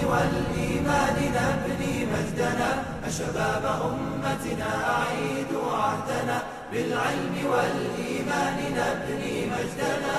والإيمان نبني مجدنا أشباب أمتنا أعيدوا عهدنا بالعلم والإيمان نبني مجدنا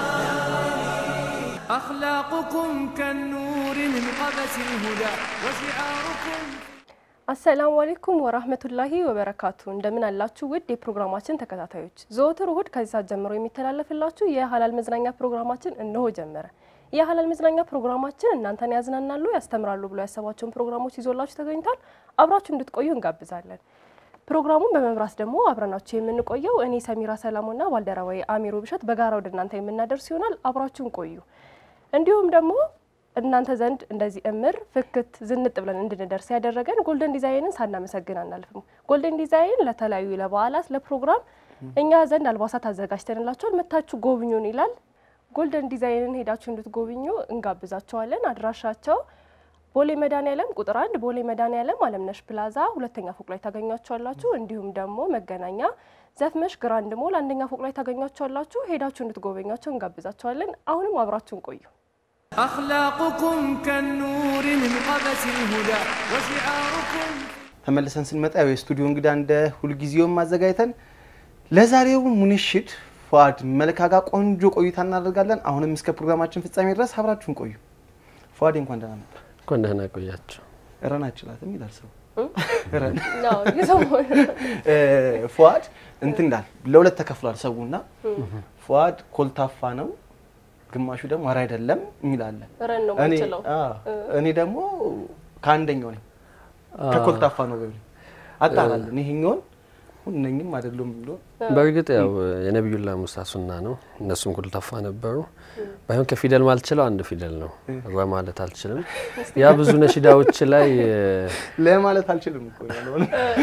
أخلاقكم كالنور من قبس الهدى وشعاركم አሰላሙ አሌይኩም ወራህመቱላሂ ወበረካቱ። እንደምን አላችሁ ውድ የፕሮግራማችን ተከታታዮች፣ ዘወትር እሁድ ከዚህ ሰዓት ጀምሮ የሚተላለፍላችሁ የሀላል መዝናኛ ፕሮግራማችን እነሆ ጀመረ። የሀላል መዝናኛ ፕሮግራማችን እናንተን ያዝናናሉ፣ ያስተምራሉ ብሎ ያሰባቸውን ፕሮግራሞች ይዞላችሁ ተገኝቷል። አብራችሁ እንድትቆዩ እንጋብዛለን። ፕሮግራሙን በመምራት ደግሞ አብረናችሁ የምንቆየው እኔ ሰሚራ ሰላሙና ባልደረባዊ አሚሮ ብሸት በጋራ ወደ እናንተ የምናደርስ ይሆናል። አብራችሁን ቆዩ። እንዲሁም ደግሞ እናንተ ዘንድ እንደዚህ እምር ፍክት ዝንጥ ብለን እንድንደርስ ያደረገን ጎልደን ዲዛይንን ሳናመሰግን አናልፍም። ጎልደን ዲዛይን ለተለያዩ ለበዓላት፣ ለፕሮግራም እኛ ዘንድ አልባሳት አዘጋጅተንላቸዋል። መታችሁ ጎብኙን ይላል። ጎልደን ዲዛይንን ሄዳችሁ እንድትጎብኙ እንጋብዛቸዋለን። አድራሻቸው ቦሌ መድኃኒዓለም ቁጥር አንድ ቦሌ መድኃኒዓለም አለምነሽ ፕላዛ ሁለተኛ ፎቅ ላይ ታገኟቸዋላችሁ። እንዲሁም ደግሞ መገናኛ ዘፍመሽ ግራንድ ሞል አንደኛ ፎቅ ላይ ታገኟቸዋላችሁ። ሄዳችሁ እንድትጎበኟቸው እንጋብዛቸዋለን። አሁንም አብራችሁን ቆዩ። أخلاقكم كالنور من قبس الهدى وشعاركم ተመልሰን ስንመጣ ያው የስቱዲዮ እንግዳ እንደ ሁልጊዜውም አዘጋጅተን ለዛሬው ሙንሽድ ፏድ መልካ ጋር ቆንጆ ቆይታ እናደርጋለን። አሁንም እስከ ፕሮግራማችን ፍጻሜ ድረስ አብራችሁን ቆዩ። ፏድ እንኳን ደህና መጣ። እንኳን ደህና ቆያቸው። ረን አችላትም ይላል ሰው ረን ነው የሰሞኑ እ፣ ፏድ እንትን እንዳል ለሁለት ተከፍሏል ሰውና ፏድ ኮልታፋ ነው፣ ግማሹ ደግሞ ኧረ አይደለም የሚላለ ረን ነው እኔ የምችለው። አዎ፣ እኔ ደግሞ ከአንደኛው ነኝ ከኮልታፋ ነው በሚል አጣራለን። ይሄኛውን ሁነኝም አይደለም ብሎ በእርግጥ ያው የነቢዩላ ሙሳ ሱና ነው። እነሱም ኮልታፋ ነበሩ። ባይሆን ከፊደል ማልችለው አንድ ፊደል ነው። ረ ማለት አልችልም። ያ ብዙ ነሺዳዎች ላይ ለማለት አልችልም እኮ ያለው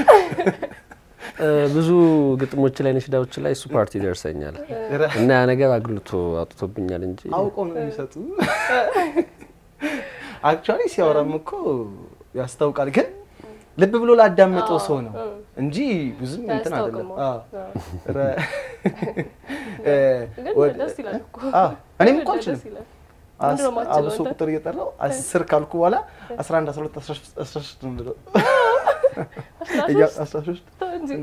እ፣ ብዙ ግጥሞች ላይ ነሺዳዎች ላይ እሱ ፓርቲ ይደርሰኛል እና ያ ነገር አግልቶ አውጥቶብኛል እንጂ አውቀው ነው የሚሰጡ። አክቹዋሊ ሲያወራም እኮ ያስታውቃል፣ ግን ልብ ብሎ ላዳመጠው ሰው ነው እንጂ ብዙም እንትን አይደለም። አያስታውቅም። አዎ። ረ- እ፣ ግን ወደ- ደስ ይላል እኮ። አዎ፣ እኔም እኮ ደስ አልችልም። ይላል። አስ- ምንድን ነው የማትችለው አብሶ አንተ? ቁጥር እየጠራው አስር ካልኩ በኋላ 11 12 13 ነው የምለው። እያ- 13 ተው እንጂ።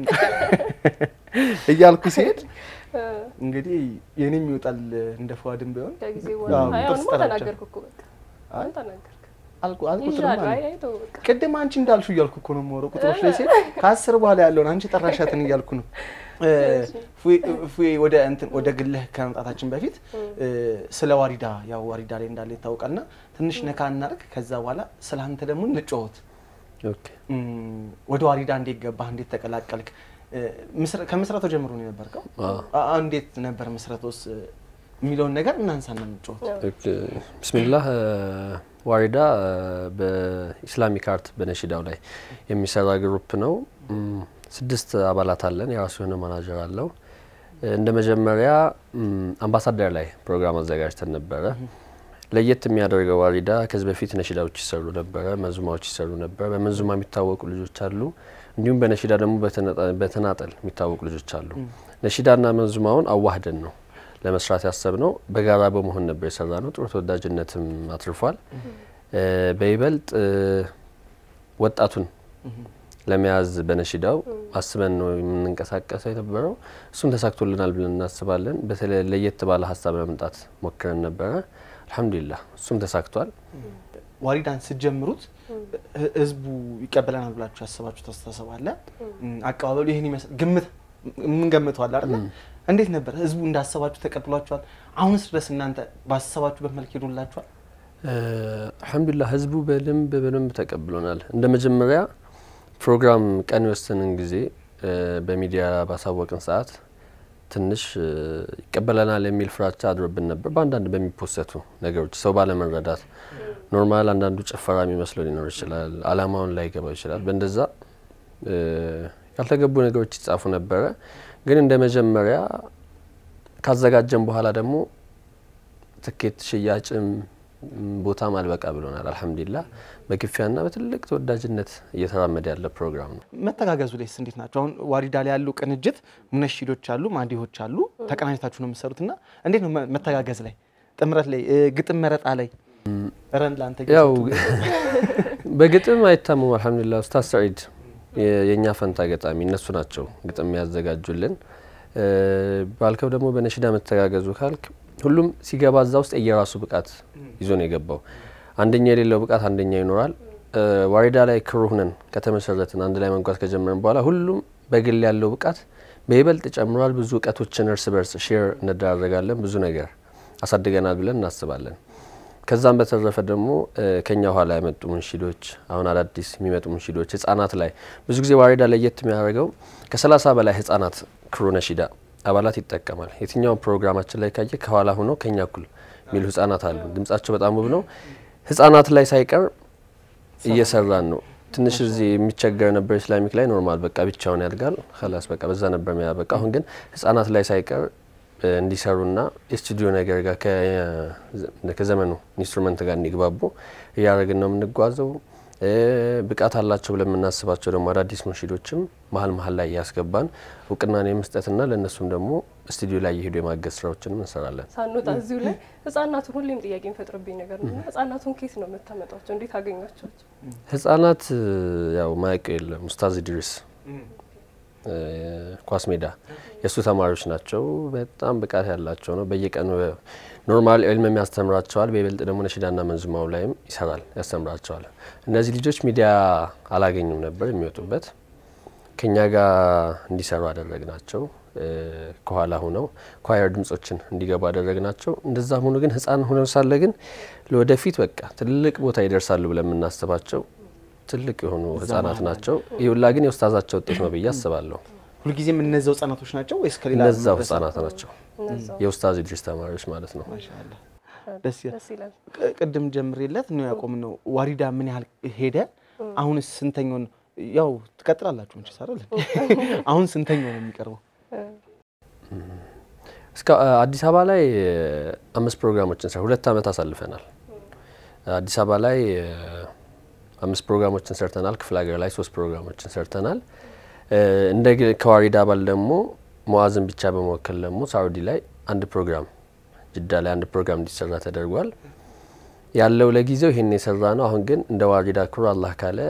እያልኩ ሲሄድ እንግዲህ የኔም ይወጣል እንደ ፏድም ቢሆን ከጊዜ አዎ፣ በኋላ አይ ጥርስ አሁንማ ጠራቻ። ተናገርኩ እኮ በቃ አይ፣ አሁን ተናገርክ። አልኩ አልኩትርማ ይሻላል። ነው። አይ አይ ተው በቃ ቅድም አንቺ እንዳልሽው እያልኩ እኮ ነው የማወራው። ቁጥሮች ላይ ሲሄድ ከአስር በኋላ ያለውን አንቺ ጠራሻትን እያልኩ ነው። እ፣ ፉ- ፉ- ወደ እንትን ወደ ግልህ ከመምጣታችን በፊት እ፣ ስለ ዋሪዳ ያው ዋሪዳ ላይ እንዳለ ይታወቃልና ትንሽ ነካ እናድርግ። ከዛ በኋላ ስለ አንተ ደግሞ እንጫወት። ኦኬ። እም፣ ወደ ዋሪዳ እንዴት ገባህ? እንዴት ተቀላቀልክ? እ፣ ምስረ- ከምስረታው ጀምሮ ነው የነበርከው? አዎ። አ- አ- እንዴት ነበር ምስረቶስ እ፣ የሚለውን ነገር እናንሳና እንጫወት። ኦኬ። ብስሚላህ እ፣ ዋሪዳ እ፣ በኢስላሚክ አርት በነሺዳው ላይ የሚሰራ ግሩፕ ነው። እም፣ ስድስት አባላት አለን። የራሱ የሆነ ማናጀር አለው። እ፣ እንደ መጀመሪያ እም፣ አምባሳደር ላይ ፕሮግራም አዘጋጅተን ነበረ። ለየት የሚያደርገው ዋሪዳ ከዚህ በፊት ነሺዳዎች ይሰሩ ነበረ፣ መንዙማዎች ይሰሩ ነበረ። በመንዙማ የሚታወቁ ልጆች አሉ፣ እንዲሁም በነሺዳ ደግሞ በተነጣ- በተናጠል የሚታወቁ ልጆች አሉ። ነሺዳና መንዙማውን አዋህደን ነው ለመስራት ያሰብነው። በጋራ በመሆን ነበር የሰራ ነው። ጥሩ ተወዳጅነትም አትርፏል። እ፣ በይበልጥ እ፣ ወጣቱን ለመያዝ በነሺዳው አስበን ነው የምንንቀሳቀሰው የነበረው። እሱም ተሳክቶልናል ብለን እናስባለን። በተለይ ለየት ባለ ሀሳብ ለመምጣት ሞክረን ነበረ። አልሐምዱሊላህ እሱም ተሳክቷል። ዋሪዳን ስትጀምሩት ህ- ህዝቡ ይቀበለናል ብላችሁ ያሰባችሁ አስተሳሰብ አለ? እም፣ አቀባበሉ ይህን ይመስል ግምት የምንገምተዋል አይደለ? እንዴት ነበር? ህዝቡ እንዳሰባችሁ ተቀብሏችኋል? አሁንስ ድረስ እናንተ ባሰባችሁበት መልክ ሄዶላችኋል? እ፣ አልሐምዱሊላህ ህዝቡ በደንብ በደንብ ተቀብሎናል። እንደ መጀመሪያ ፕሮግራም ቀን የወሰንን ጊዜ እ፣ በሚዲያ ባሳወቅን ሰዓት ትንሽ እ፣ ይቀበለናል የሚል ፍራቻ አድሮብን ነበር። በአንዳንድ በሚፖሰቱ ነገሮች ሰው ባለመረዳት ኖርማል አንዳንዱ ጭፈራ የሚመስለው ሊኖር ይችላል። አላማውን ላይ ገባው ይችላል። በእንደዛ እ፣ ያልተገቡ ነገሮች ይጻፉ ነበረ። ግን እንደ መጀመሪያ ካዘጋጀን በኋላ ደግሞ ትኬት ሽያጭም ም፣ ቦታም አልበቃ ብሎናል። አልሐምዱሊላህ በክፊያና በትልቅ ተወዳጅነት እየተራመደ ያለ ፕሮግራም ነው። መተጋገዙ ላይስ እንዴት ናቸው? አሁን ዋሪዳ ላይ ያሉ ቅንጅት ሙነሺዶች አሉ፣ ማዲሆች አሉ፣ ተቀናጅታችሁ ነው የምትሰሩት እና እንዴት ነው መ- መተጋገዝ ላይ ጥምረት ላይ እ፣ ግጥም መረጣ ላይ ረን ለአንተ ያው እየሰጡ በግጥም አይታሙም። አልሐምዱሊላህ ኡስታዝ ሰዒድ የ- የእኛ ፈንታ ገጣሚ እነሱ ናቸው ግጥም ያዘጋጁልን። እ፣ ባልከው ደግሞ በነሽዳ መተጋገዙ ካልክ ሁሉም ሲገባ እዛ ውስጥ የየራሱ ብቃት ይዞ ነው የገባው። አንደኛ የሌለው ብቃት አንደኛ ይኖራል። እ፣ ዋሪዳ ላይ ክሩ ሁነን ከተመሰረትን አንድ ላይ መንጓዝ ከጀመርን በኋላ ሁሉም በግል ያለው ብቃት በይበልጥ ጨምሯል። ብዙ እውቀቶችን እርስ በርስ ሼር እንደራረጋለን። ብዙ ነገር አሳድገናል ብለን እናስባለን። ከዛም በተረፈ ደግሞ እ፣ ከኛ ኋላ የመጡ ሙንሺዶች አሁን አዳዲስ የሚመጡ ሙንሺዶች ህጻናት ላይ ብዙ ጊዜ ዋሪዳ ለየት የሚያደርገው ከሰላሳ በላይ ህጻናት ክሩ ነሺዳ አባላት ይጠቀማል። የትኛውም ፕሮግራማችን ላይ ካየ ከኋላ ሆኖ ከኛ እኩል የሚሉ ህጻናት አሉ። ድምጻቸው በጣም ውብ ነው። ህጻናት ላይ ሳይቀር እየሰራን ነው። ትንሽ እዚህ የሚቸገር ነበር ኢስላሚክ ላይ ኖርማል በቃ ብቻውን ያድጋል ላስ በቃ በዛ ነበር የሚያበቃ። አሁን ግን ህጻናት ላይ ሳይቀር እ፣ እንዲሰሩና የስቱዲዮ ነገር ጋር ከ- ከዘመኑ ኢንስትሩመንት ጋር እንዲግባቡ እያደረግን ነው የምንጓዘው። እ፣ ብቃት አላቸው ብለን የምናስባቸው ደግሞ አዳዲስ ሙንሺዶችም መሀል መሀል ላይ እያስገባን እውቅናን የመስጠትና ለእነሱም ደግሞ ስቱዲዮ ላይ የሄዱ የማገዝ ስራዎችንም እንሰራለን። ሳንወጣ እዚሁ ላይ ህጻናቱን ሁሌም ጥያቄ የሚፈጥርብኝ ነገር ነው። እና ህጻናቱን ኬት ነው የምታመጧቸው? እንዴት አገኛቸዋቸው? ህጻናት እ፣ ያው ማያውቀው የለም ኡስታዝ ኢድሪስ እ፣ ኳስ ሜዳ የእሱ ተማሪዎች ናቸው። በጣም ብቃት ያላቸው ነው። በየቀኑ ኖርማል ዕልም ያስተምራቸዋል። በይበልጥ ደግሞ ነሽዳና መንዙማው ላይም ይሰራል፣ ያስተምራቸዋል። እነዚህ ልጆች ሚዲያ አላገኙም ነበር የሚወጡበት ከኛ ጋር እንዲሰሩ አደረግናቸው። እ፣ ከኋላ ሆነው ኳየር ድምጾችን እንዲገቡ አደረግናቸው። እንደዛም ሆኖ ግን ህፃን ሆነው ሳለ ግን ለወደፊት በቃ ትልቅ ቦታ ይደርሳሉ ብለን የምናስባቸው ትልቅ የሆኑ ህጻናት ናቸው። ይህ ሁላ ግን የኡስታዛቸው ውጤት ነው ብዬ አስባለሁ። ሁልጊዜም እነዛው ህጻናቶች ናቸው ወይስ ከሌላ እነዛው መድረሳ? ህጻናት ናቸው፣ እነዛው የኡስታዝ ኢድሪስ ተማሪዎች ማለት ነው። ማሻአላ ደስ ይላል። ደስ ይላል። ቅ- ቅድም ጀምሬለት ነው ያቆም ነው። ዋሪዳ ምን ያህል ሄደ? አሁንስ ስንተኛውን ያው ትቀጥላላችሁ እንጂ ሳረል አሁን ስንተኛው ነው የሚቀርበው? እስከ አዲስ አበባ ላይ እ፣ አምስት ፕሮግራሞችን ሰር ሁለት አመት አሳልፈናል። አዲስ አበባ ላይ እ፣ አምስት ፕሮግራሞችን ሰርተናል። ክፍለ ሀገር ላይ ሶስት ፕሮግራሞችን ሰርተናል። እ፣ እንደ ግ- ከዋሪዳ አባል ደግሞ መዋዝን ብቻ በመወከል ደግሞ ሳውዲ ላይ አንድ ፕሮግራም ጅዳ ላይ አንድ ፕሮግራም እንዲሰራ ተደርጓል። ያለው ለጊዜው ይሄን የሰራ ነው። አሁን ግን እንደ ዋሪዳ ክሩ አላህ ካለ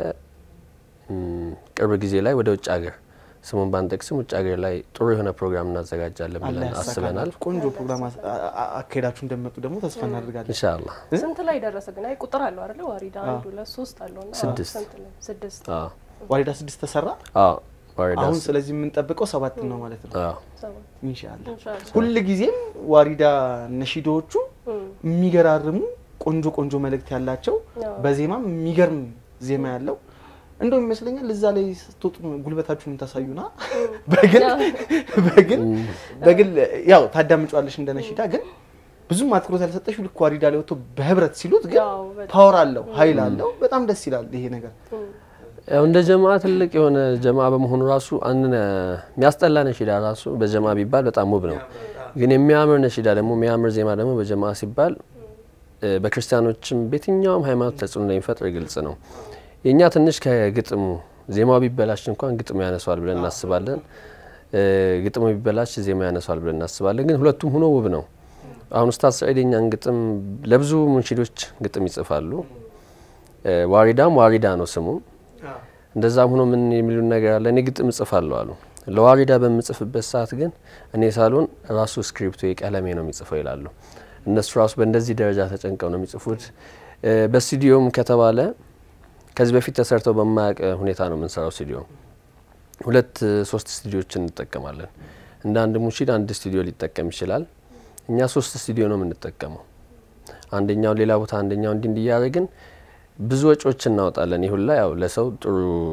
እም፣ ቅርብ ጊዜ ላይ ወደ ውጭ ሀገር ስሙን ባንጠቅስም ውጭ ሀገር ላይ ጥሩ የሆነ ፕሮግራም እናዘጋጃለን አላህ ብለን አስበናል። ያሳካላችሁ። ቆንጆ ፕሮግራም አስ- አ- አ- አካሄዳችሁ እንደመጡ ደግሞ ተስፋ እናደርጋለን። ኢንሻአላህ ስንት ላይ ደረሰ ግን? አይ ቁጥር አለው አይደለ? ዋሪዳ አንድ ሁለት ሶስት አለው እና ስድስት። ስንት ላይ? ስድስት አዎ ዋሪዳ ስድስት ተሰራ። አዎ ዋሪዳ አሁን ስ- ስለዚህ የምንጠብቀው ሰባት ነው ማለት ነው አዎ ሰባት ኢንሻአላህ። ኢንሻአላህ። ሁል ጊዜም ዋሪዳ ነሺዶዎቹ እም፣ የሚገራርሙ ቆንጆ ቆንጆ መልእክት ያላቸው አዎ። በዜማም የሚገርም ዜማ ያለው እንደውም ይመስለኛል እዛ ላይ ስትወጡ ጉልበታችሁን ታሳዩና በግል በግል በግል ያው ታዳምጫዋለሽ እንደ ነሺዳ ግን ብዙም አትኩሮት ያልሰጠሽው ልክ ዋሪዳ ላይ ወጥቶ በህብረት ሲሉት ግን ያው በጣም ፓወር አለው ኃይል አለው በጣም ደስ ይላል ይሄ ነገር እም፣ ያው እንደ ጀማ ትልቅ የሆነ ጀማ በመሆኑ ራሱ አንድ የሚያስጠላ ነሺዳ ራሱ በጀማ ቢባል በጣም ውብ ነው። ግን የሚያምር ነሺዳ ደግሞ የሚያምር ዜማ ደግሞ በጀማ ሲባል እ፣ በክርስቲያኖችም በየትኛውም ሃይማኖት ተጽዕኖ እንደሚፈጥር ግልጽ ነው። የእኛ ትንሽ ከግጥሙ ዜማው ቢበላሽ እንኳን ግጥሙ ያነሷል ብለን እናስባለን። እ፣ ግጥሙ ቢበላሽ ዜማ ያነሷል ብለን እናስባለን። ግን ሁለቱም ሆኖ ውብ ነው። አሁን ኡስታዝ ሰዒድ የኛን ግጥም ለብዙ ሙንሺዶች ግጥም ይጽፋሉ። እ፣ ዋሪዳም ዋሪዳ ነው ስሙ። እንደዛም ሆኖ ምን የሚሉን ነገር አለ። እኔ ግጥም እጽፋለሁ አሉ። ለዋሪዳ በምጽፍበት ሰዓት ግን እኔ ሳልሆን ራሱ ስክሪፕቱ የቀለሜ ነው የሚጽፈው ይላሉ። እነሱ ራሱ በእንደዚህ ደረጃ ተጨንቀው ነው የሚጽፉት። እ፣ በስቱዲዮም ከተባለ ከዚህ በፊት ተሰርተው በማያውቅ ሁኔታ ነው የምንሰራው። ስቱዲዮ ሁለት እ፣ ሶስት ስቱዲዮችን እንጠቀማለን። እንደ አንድ ሙንሺድ አንድ ስቱዲዮ ሊጠቀም ይችላል። እኛ ሶስት ስቱዲዮ ነው የምንጠቀመው። አንደኛው ሌላ ቦታ አንደኛው እንዲህ እንዲህ እያደረግን ብዙ ወጪዎች እናወጣለን። ይሁን ላይ ያው ለሰው ጥሩ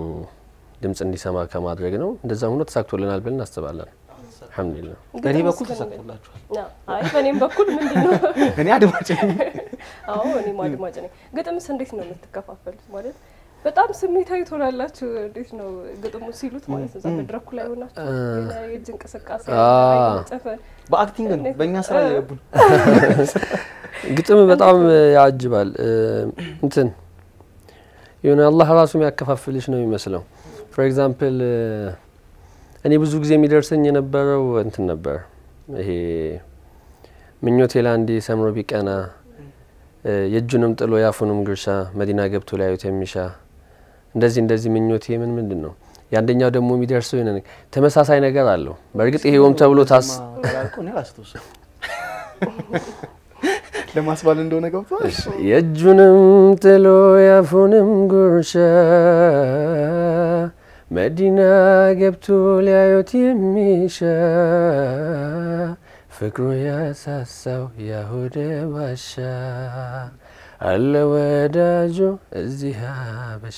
ድምጽ እንዲሰማ ከማድረግ ነው። እንደዛም ሆኖ ተሳክቶልናል ብለን እናስባለን። አልሐምዱሊላህ። በእኔ ግጥም በኩል እስከ ምን- ተሳክቶላችኋል አዎ። አይ በእኔም በኩል ምንድን ነው እኔ አድማጭ ነኝ አዎ እኔም አድማጭ ነኝ። ግጥምስ እንዴት ነው የምትከፋፈሉት? ማለት በጣም ስሜታዊ ትሆናላችሁ። እንዴት ነው ግጥሙ ሲሉት ማለት ነው? እዛ መድረኩ ላይ ሆናችሁ የሆነ የእጅ እንቅስቃሴ አ- ጨፈን በአክቲንግ ነው በእኛ ስራ እየገቡን ግጥም በጣም ያጅባል። እ፣ እንትን የሆነ አላህ ራሱ የሚያከፋፍልሽ ነው የሚመስለው። ፎር ኤግዛምፕል እኔ ብዙ ጊዜ የሚደርሰኝ የነበረው እንትን ነበር። ይሄ ምኞቴ ለአንዴ ሰምሮ ቢቀና የእጁንም ጥሎ የአፉንም ጉርሻ መዲና ገብቶ ሊያዩት የሚሻ እንደዚህ እንደዚህ ምኞቴ ምን ምንድን ነው የአንደኛው ደግሞ የሚደርሰው ይነ ተመሳሳይ ነገር አለው። በእርግጥ ይሄ ሆም ተብሎ ታስ ለማስባል እንደሆነ ገብቷል። የእጁንም ጥሎ የአፉንም ጉርሻ መዲና ገብቶ ሊያዩት የሚሻ ፍቅሩ ያሳሳው ያሁደ ባሻ አለ ወዳጁ እዚህ አበሻ።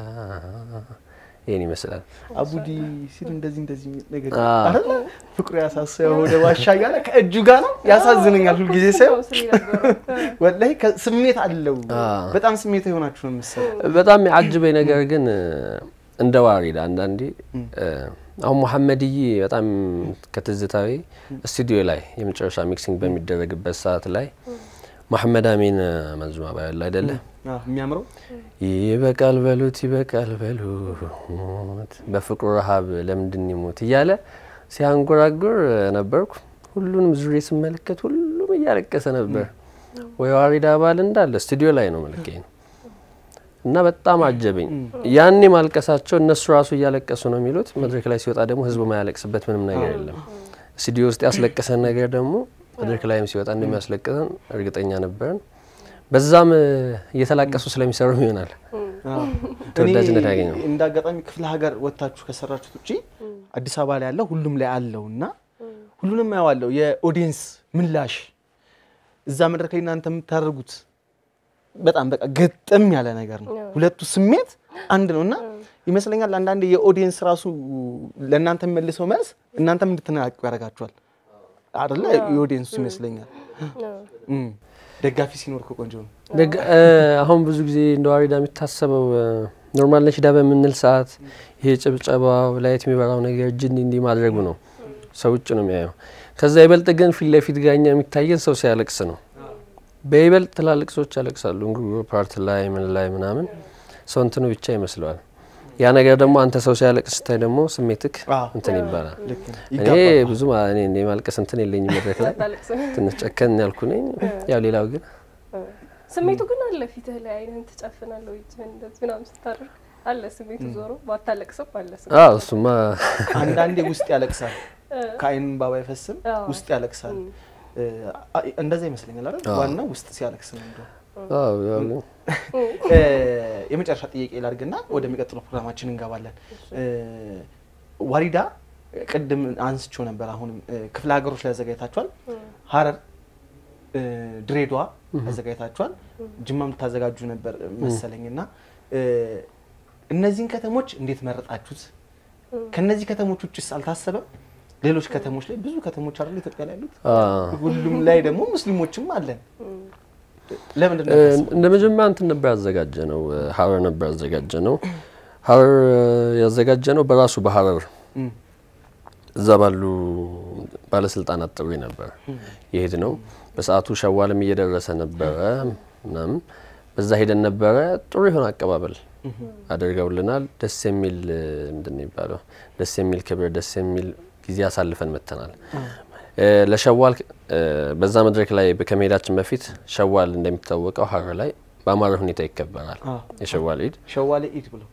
ይህን ይመስላል። አቡዲ ሲል እንደዚህ እንደዚህ የሚል ነገር አይደለ? ፍቅሩ ያሳሳው ወደ ዋሻ እያለ ከእጁ ጋር ነው። ያሳዝነኛል ሁልጊዜ ሳይሆን ወላሂ ስሜት አለው። በጣም ስሜት የሆናችሁ ነው የምትሰራው። በጣም የአጅበኝ ነገር ግን እንደ ዋሪድ አንዳንዴ አሁን መሐመድዬ በጣም ከትዝታዊ ስቱዲዮ ላይ የመጨረሻ ሚክሲንግ በሚደረግበት ሰዓት ላይ መሐመድ አሚን መንዙማ ባያለ አይደለ የሚያምረው ይበቃል በሉት ይበቃል በሉት በፍቅሩ ረሀብ ለምንድን ይሞት እያለ ሲያንጎራጉር ነበርኩ። ሁሉንም ዙሬ ስመለከት ሁሉም እያለቀሰ ነበር። ወይ ዋሪድ አባል እንዳለ ስቱዲዮ ላይ ነው መልከኝ እና በጣም አጀበኝ። ያኔ ማልቀሳቸው እነሱ ራሱ እያለቀሱ ነው የሚሉት። መድረክ ላይ ሲወጣ ደግሞ ህዝቡ ማያለቅስበት ምንም ነገር የለም። ስቱዲዮ ውስጥ ያስለቀሰን ነገር ደግሞ መድረክ ላይም ሲወጣ እንደሚያስለቅሰን እርግጠኛ ነበርን። በዛም እየተላቀሱ ስለሚሰሩም ይሆናል ተወዳጅነት ያገኘው። እንደ አጋጣሚ ክፍለ ሀገር ወጥታችሁ ከሰራችሁት ውጪ አዲስ አበባ ላይ ያለው ሁሉም ላይ አለው እና ሁሉንም ያዋለው የኦዲየንስ ምላሽ እዛ መድረክ ላይ እናንተ የምታደርጉት በጣም በቃ ግጥም ያለ ነገር ነው። ሁለቱ ስሜት አንድ ነው እና ይመስለኛል አንዳንዴ የኦዲየንስ ራሱ ለእናንተ የሚመልሰው መልስ እናንተም እንድትነቃቁ ያደርጋችኋል አይደለ? የኦዲየንሱ ይመስለኛል። ደጋፊ ሲኖር እኮ ቆንጆ ነው። አሁን ብዙ ጊዜ እንደ ዋሪዳ የሚታሰበው ኖርማል ነሽዳ በምንል ሰዓት ይሄ ጭብጨባው ላይት የሚበራው ነገር እጅን እንዲህ ማድረጉ ነው። ሰው ውጭ ነው የሚያየው። ከዛ ይበልጥ ግን ፊት ለፊት ጋኛ የሚታየን ሰው ሲያለቅስ ነው። በይበልጥ ትላልቅ ሰዎች ያለቅሳሉ። እንጉርጉሮ ፓርት ላይ ምን ላይ ምናምን ሰው እንትኑ ብቻ ይመስለዋል። ያ ነገር ደግሞ አንተ ሰው ሲያለቅስ ስታይ ደግሞ ስሜትክ እንትን ይባላል። እኔ ብዙ እኔ ማልቀስ እንትን የለኝም መድረክ ላይ ትንሽ ጨከን ያልኩ ነኝ። ያው ሌላው ግን ስሜቱ ግን አለ ፊትህ ላይ አይንህን ትጨፍናለህ ወይ እጅህን እንደዚህ ምናምን ስታደርግ አለ ስሜቱ ዞሮ ባታለቅስም አለ ስሜቱ። አዎ እሱማ አንዳንዴ ውስጥ ያለቅሳል፣ ከአይን ባባ አይፈስም፣ ውስጥ ያለቅሳል። እንደዛ ይመስለኛል አይደል? ዋናው ውስጥ ሲያለቅስ ነው እንደው የመጨረሻ ጥያቄ ላድርግና ወደሚቀጥለው ፕሮግራማችን እንገባለን። ዋሪዳ ቅድም አንስቼው ነበር። አሁንም ክፍለ ሀገሮች ላይ አዘጋጅታችኋል። ሀረር፣ ድሬዳዋ አዘጋጅታችኋል። ጅማም ልታዘጋጁ ነበር መሰለኝ እና እነዚህን ከተሞች እንዴት መረጣችሁት? ከነዚህ ከተሞች ውጭስ አልታሰበም? ሌሎች ከተሞች ላይ ብዙ ከተሞች አይደል ኢትዮጵያ ላይ ያሉት፣ ሁሉም ላይ ደግሞ ሙስሊሞችም አለን። ለምንድን ነው እንደ መጀመሪያ እንትን ነበር ያዘጋጀ ነው ሀረር ነበር ያዘጋጀ ነው ሀረር ያዘጋጀ ነው በራሱ በሀረር እዛ ባሉ ባለስልጣናት ጥሪ ነበር የሄድ ነው። በሰዓቱ ሸዋልም እየደረሰ ነበረ ምናምን በዛ ሄደን ነበረ። ጥሩ የሆነ አቀባበል አድርገውልናል። ደስ የሚል ምንድን ነው የሚባለው ደስ የሚል ክብር፣ ደስ የሚል ጊዜ አሳልፈን መጥተናል። ለሸዋል በዛ መድረክ ላይ ከመሄዳችን በፊት ሸዋል እንደሚታወቀው ሀረር ላይ በአማረ ሁኔታ ይከበራል። የሸዋል ኢድ ሸዋሌ ኢድ ብሎ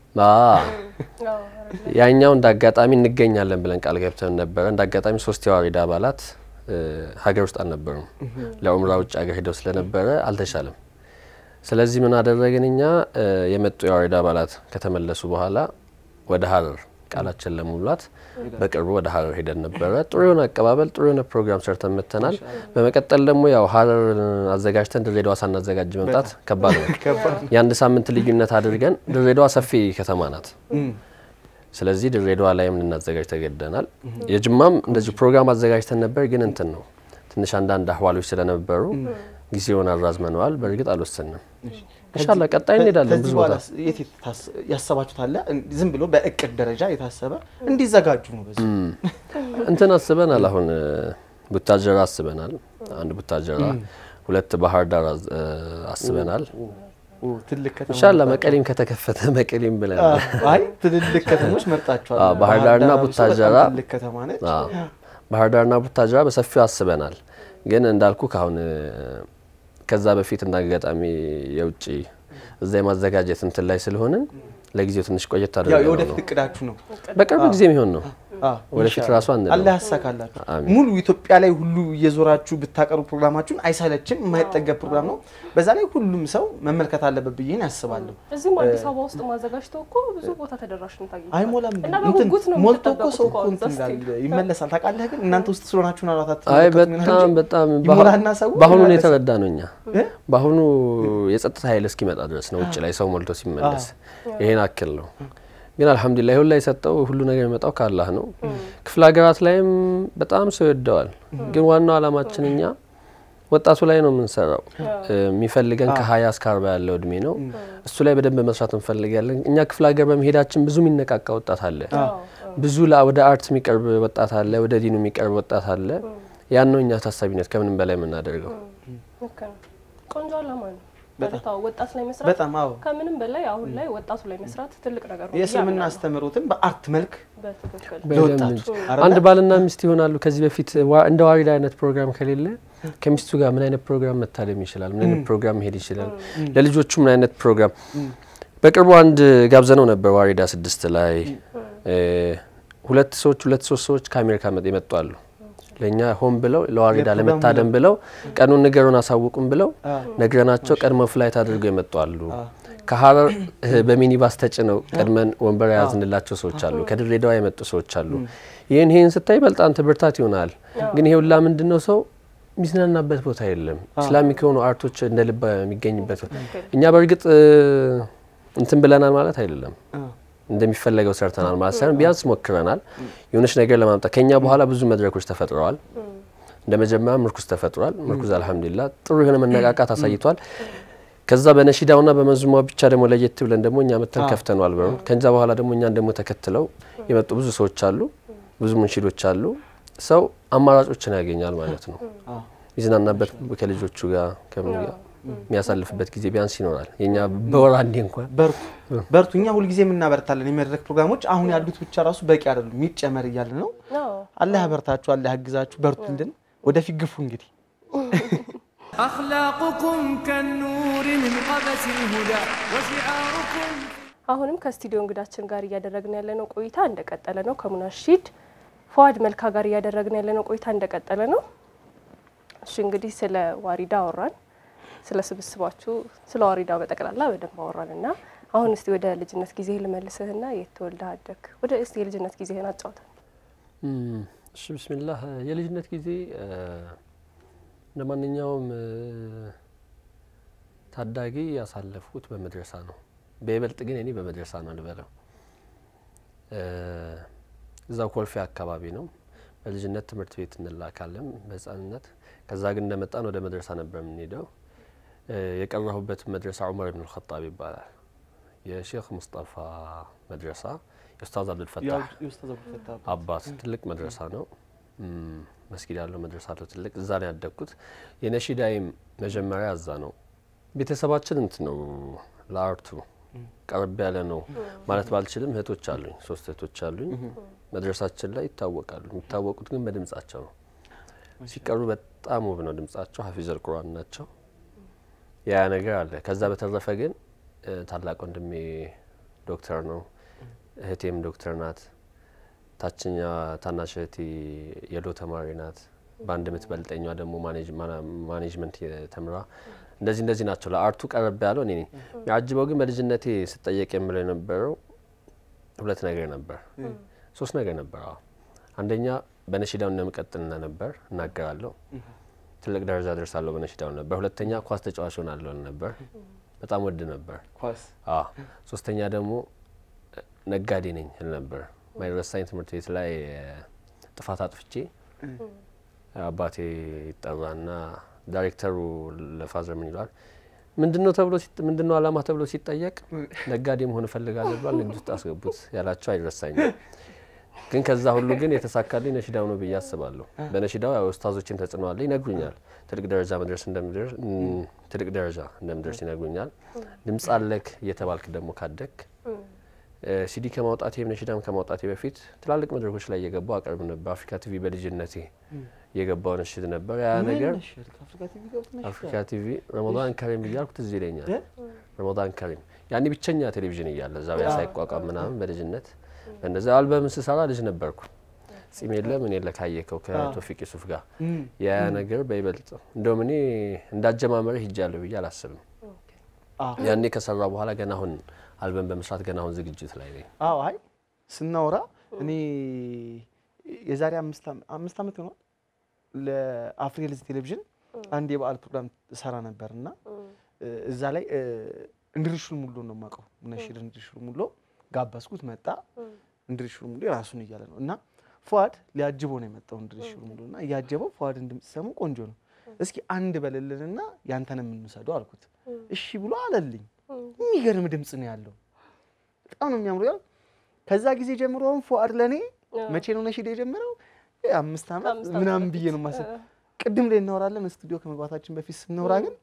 ያኛው እንደ አጋጣሚ እንገኛለን ብለን ቃል ገብተን ነበረ። እንደ አጋጣሚ ሶስት የዋሪዳ አባላት ሀገር ውስጥ አልነበሩም። ለኡምራ ውጭ ሀገር ሄደው ስለነበረ አልተቻለም። ስለዚህ ምን አደረግን እኛ የመጡ የዋሪዳ አባላት ከተመለሱ በኋላ ወደ ሀረር ቃላችን ለመሙላት በቅርቡ ወደ ሀረር ሄደን ነበረ። ጥሩ የሆነ አቀባበል፣ ጥሩ የሆነ ፕሮግራም ሰርተን መጥተናል። በመቀጠል ደግሞ ያው ሀረር አዘጋጅተን ድሬዳዋ ሳናዘጋጅ መምጣት ከባድ ነው። የአንድ ሳምንት ልዩነት አድርገን ድሬዳዋ ሰፊ ከተማ ናት። ስለዚህ ድሬዳዋ ላይም ልናዘጋጅ ተገደናል። የጅማም እንደዚሁ ፕሮግራም አዘጋጅተን ነበር፣ ግን እንትን ነው ትንሽ አንዳንድ አህዋሎች ስለነበሩ ጊዜውን አራዝመነዋል። በእርግጥ አልወሰንም። ኢንሻላህ ቀጣይ እንሄዳለን። ብዙ ቦታ የት ያሰባችሁት አለ? ዝም ብሎ በእቅድ ደረጃ የታሰበ እንዲዘጋጁ ነው። በዚህ እንትን አስበናል። አሁን ቡታጀራ አስበናል። አንድ ቡታጀራ፣ ሁለት ባህር ዳር አስበናል። ትልቅ ከተማ ኢንሻላህ መቀሌም ከተከፈተ መቀሌም ብለን አይ ትልልቅ ከተሞች መርጣችኋል። ባህር ዳርና ቡታጀራ ትልቅ ከተማ ነች። ባህር ዳርና ቡታጀራ በሰፊው አስበናል። ግን እንዳልኩ ካሁን ከዛ በፊት እንደ አጋጣሚ የውጭ እዛ የማዘጋጀት እንትን ላይ ስለሆንን ለጊዜው ትንሽ ቆየት ያው አድርገው የወደፊት ነው። እቅዳችሁ ነው። በቅርብ ጊዜ የሚሆን ነው። አዎ፣ ወደፊት ኢንሻአላህ። ራሱ አንልም። አላህ ያሳካላችሁ። አሚን። ሙሉ ኢትዮጵያ ላይ ሁሉ እየዞራችሁ ብታቀርቡ ፕሮግራማችሁን አይሰለችም፣ የማይጠገብ ፕሮግራም ነው። በዛ ላይ ሁሉም ሰው መመልከት አለበት ብዬ ያስባለሁ። እዚህም አዲስ አበባ ውስጥ ማዘጋጅተው እኮ ብዙ ቦታ ተደራሽነት አግኝቷል። አይሞላም እና እንትን በጉጉት ነው ሞልቶ እኮ የምትጠበቁት ሰው እኮ እኮ አሁን እንትን እዛ ይላል ስትሄድ። ይመለሳል። ታውቃለህ ግን እናንተ ውስጥ ስለሆናችሁ ነው አራት አይ በጣም በጣም ይሞላና ሰው በአሁኑ ነው ይመለሳል። የተረዳ ነው። እኛ እ? በአሁኑ የጸጥታ ኃይል እስኪመጣ ድረስ ነው ውጭ ላይ ሰው ሞልቶ ሲመለስ ይሄን አክል ነው። ግን አልሐምዱሊላህ ሁላ የሰጠው ሁሉ ነገር የሚመጣው ከአላህ ነው። ክፍለ ሀገራት ላይም በጣም ሰው ይወደዋል። ግን ዋናው አላማችን እኛ ወጣቱ ላይ ነው የምንሰራው። የሚፈልገን ከሀያ እስከ አርባ ያለው እድሜ ነው። እሱ ላይ በደንብ መስራት እንፈልጋለን። እኛ ክፍለ ሀገር በመሄዳችን ብዙ የሚነቃቃ ወጣት አለ። ብዙ ላ- ወደ አርት የሚቀርብ ወጣት አለ። ወደ ዲኑ የሚቀርብ ወጣት አለ። ያን ነው እኛ ታሳቢነት ከምንም በላይ የምናደርገው። ልክ ነው። ቆንጆ አላማ ነው። በጣም። ማለት አዎ፣ ወጣት ላይ መስራት በጣም አዎ ከምንም በላይ አሁን ላይ ወጣቱ ላይ መስራት ትልቅ ነገር ነው ብዬ የእስልምና አምናለሁ። አስተምህሮትን በአርት መልክ በትክክል ለወጣቱ በደንብ እንጂ። አይደለ? አንድ ባልና ሚስት ይሆናሉ። ከዚህ በፊት ዋ- እንደ ዋሪዳ አይነት ፕሮግራም ከሌለ ከሚስቱ ጋር ምን አይነት ፕሮግራም መታደም ይችላል? ምን አይነት ፕሮግራም መሄድ ይችላል? ለልጆቹ ምን አይነት ፕሮግራም በቅርቡ አንድ ጋብዘነው ነበር ዋሪዳ ስድስት ላይ እ፣ ሁለት ሰዎች ሁለት ሶስት ሰዎች ከአሜሪካ መጥ- የመጡ አሉ። ለእኛ ሆን ብለው ለዋሪዳ ለፕሮግራሙ ለመታደም ብለው ቀኑን ንገሩን አሳውቁም ብለው አ፣ ነግረናቸው ቀድሞ ፍላይት አድርገው የመጡ አሉ። ከሀረር እህ፣ በሚኒባስ ተጭነው ቀድመን ወንበር የያዝንላቸው ሰዎች አሉ። ከድሬዳዋ የመጡ ሰዎች አሉ። ይህን ይህን ስታይ በጣም አንተ ብርታት ይሆናል። ግን ይሄ ሁላ ምንድን ነው ሰው የሚዝናናበት ቦታ የለም። ኢስላሚክ የሆኑ አርቶች እንደ ልብ የሚገኝበት እኛ በእርግጥ እ፣ እንትን ብለናል ማለት አይደለም አ፣ እንደሚፈለገው ሰርተናል ማለት ሳይሆን ቢያንስ ሞክረናል የሆነች ነገር ለማምጣት። ከኛ በኋላ ብዙ መድረኮች ተፈጥረዋል። እንደ መጀመሪያ ምርኩዝ ተፈጥሯል። ምርኩዝ አልሐምዱሊላህ ጥሩ የሆነ መነቃቃት አሳይቷል። ከዛ በነሺዳውና በመዝሙማ ብቻ ደግሞ ለየት ብለን ደግሞ እኛ መተን ከፍተነዋል በሩን። ከዛ በኋላ ደግሞ እኛን ደግሞ ተከትለው የመጡ ብዙ ሰዎች አሉ፣ ብዙ ሙንሺዶች አሉ። ሰው አማራጮችን ያገኛል ማለት ነው። አ፣ ይዝናናበት ከልጆቹ ጋር ከምን ጋር የሚያሳልፍበት ጊዜ ቢያንስ ይኖራል። የኛ በወር አንዴ እንኳን በርቱ በርቱ። እኛ ሁልጊዜ የምናበረታለን። የመድረክ ፕሮግራሞች አሁን ያሉት ብቻ ራሱ በቂ አይደሉም፣ የሚጨመር እያለ ነው። አዎ። አላህ ያበርታችሁ፣ አላህ ያግዛችሁ፣ በርቱልን። ወደፊት ግፉ እንግዲህ أخلاقكم كالنور من قبس الهدى وشعاركم አሁንም ከስቱዲዮ እንግዳችን ጋር እያደረግን ያለነው ቆይታ እንደቀጠለ ነው። ከሙናሺድ ፏድ መልካ ጋር እያደረግን ያለነው ቆይታ እንደቀጠለ ነው። እሺ እንግዲህ ስለ ዋሪዳ አወራን፣ ስለ ስብስባችሁ፣ ስለ ዋሪዳ በጠቅላላ በደንብ አወራን እና አሁን እስቲ ወደ ልጅነት ጊዜ ልመልስህና የት ተወልደህ አደግክ? ወደ እስቲ የልጅነት ጊዜህን አጫውተን። እም፣ እሺ ብስሚላህ የልጅነት ጊዜ እ፣ እንደ ማንኛውም እ፣ ታዳጊ ያሳለፍኩት በመድረሳ ነው። በይበልጥ ግን እኔ በመድረሳ ነው ልበለው። እ፣ እዛው ኮልፌ አካባቢ ነው። በልጅነት ትምህርት ቤት እንላካለን በህፃንነት። ከዛ ግን እንደመጣን ወደ መድረሳ ነበር የምንሄደው። እ፣ የቀረሁበት መድረሳ ዑመር ብን ልኸጣብ ይባላል። የሼክ ሙስጠፋ መድረሳ የኡስታዝ አብዱልፈታህ አባት ትልቅ መድረሳ ነው። እም፣ መስጊድ ያለው መድረሳ አለው ትልቅ። እዛ ነው ያደግኩት። የነሺዳይም መጀመሪያ እዛ ነው። ቤተሰባችን እንት ነው ለአርቱ ቀረብ ያለ ነው ማለት ባልችልም እህቶች አሉኝ፣ ሶስት እህቶች አሉኝ። መድረሳችን ላይ ይታወቃሉ። የሚታወቁት ግን በድምጻቸው ነው። ሲቀሩ በጣም ውብ ነው ድምጻቸው። ሀፊዘል ቁርአን ናቸው። ያ ነገር አለ። ከዛ በተረፈ ግን እ፣ ታላቅ ወንድሜ ዶክተር ነው። እህቴም ዶክተር ናት። ታችኛ ታናሽ እህቴ የሎ ተማሪ ናት። በአንድ የምትበልጠኛ ደግሞ ማኔጅ- ማና- ማኔጅመንት ተምራ እንደዚህ እንደዚህ ናቸው። ለአርቱ ቀረብ ያለው እኔ ነኝ። የሚያጅበው ግን በልጅነቴ ስጠየቅ የምለው የነበረው ሁለት ነገር ነበር፣ ሶስት ነገር ነበር። አዎ አንደኛ በነሺዳው እንደምቀጥል ነበር እናገራለሁ፣ ትልቅ ደረጃ ደርሳለሁ በነሺዳው ነበር። ሁለተኛ ኳስ ተጫዋች ሆናለሁ ነበር፣ በጣም ወድ ነበር። ኳስ አዎ ሶስተኛ ደግሞ እ፣ ነጋዴ ነኝ እል ነበር። ማይረሳኝ ትምህርት ቤት ላይ እ፣ ጥፋት አጥፍቼ አባቴ ይጠራና ዳይሬክተሩ ለፋዘር ምን ይሏል ምንድን ነው ተብሎ ሲጥ- ምንድን ነው አላማ ተብሎ ሲጠየቅ ነጋዴ መሆን እፈልጋለሁ ብሏል። ንግድ ውስጥ አስገቡት ያላቸው አይረሳኝም። ግን ከዛ ሁሉ ግን የተሳካልኝ ነሺዳው ነው ብዬ አስባለሁ። በነሺዳው ያው ኡስታዞችን ተጽዕኖ አለ፣ ይነግሩኛል። ትልቅ ደረጃ መድረስ እንደምደርስ እም፣ ትልቅ ደረጃ እንደምደርስ ይነግሩኛል። ድምፅ አለክ እየተባልክ ደግሞ ካደግ እ፣ ሲዲ ከማውጣቴ ነሺዳም ከማውጣቴ በፊት ትላልቅ መድረኮች ላይ እየገባው አቀርብ ነበር። አፍሪካ ቲቪ በልጅነቴ የገባው ነሽድ ነበር። ያ ነገር ነሽድ ከአፍሪካ ቲቪ ገብቶ ነሽድ አፍሪካ ቲቪ ረመዳን ከሪም እያልኩ ትዝ ይለኛል። እ? ረመዳን ከሪም ያኔ ብቸኛ ቴሌቪዥን እያለ ዛሬ ሳይቋቋም ምናምን በልጅነት እንደዛ አልበም ስሰራ ልጅ ነበርኩ። ጺም የለ ምን የለ ካየከው ከቶፊቅ ዩሱፍ ጋር እም፣ ያ ነገር በይበልጥ እንደውም እኔ እንዳጀማመረ ሂጃለሁ ብዬ አላስብም። አዎ ያኔ ከሰራ በኋላ ገና አሁን አልበም በመስራት ገና አሁን ዝግጅት ላይ ነኝ። አዎ አይ ስናወራ እኔ የዛሬ አምስት ዓመ- አምስት ዓመት ሆኗል ለአፍሪልዝ ቴሌቪዥን አንድ የበዓል ፕሮግራም ሰራ ነበር እና እዛ ላይ እ፣ እንድሪሹል ሙሉ ነው የማውቀው ነሽድ እንድሪሹል ሙሉ ጋበዝኩት መጣ እንድሪሹል ሙሉ የራሱን እያለ ነው እና ፏድ ሊያጅበው ነው የመጣው እንድሪሹል ሙሉ እና እያጀበው ፏድን ድምፅ ሲሰሙ ቆንጆ ነው እስኪ አንድ በልልንና ያንተን የምንውሰደው አልኩት እሺ ብሎ አለልኝ የሚገርም ድምፅ ነው ያለው በጣም ነው የሚያምሩ ያው ከዛ ጊዜ ጀምሮ አሁን ፉአድ ለእኔ መቼ ነው ነሽድ የጀመረው እ አምስት ዓመት ከአምስት ዓመት ምናምን በፊት። ብዬ ነው ማሰብ ቅድም ላይ እናወራለን ስቱዲዮ ከመግባታችን በፊት ስናወራ ግን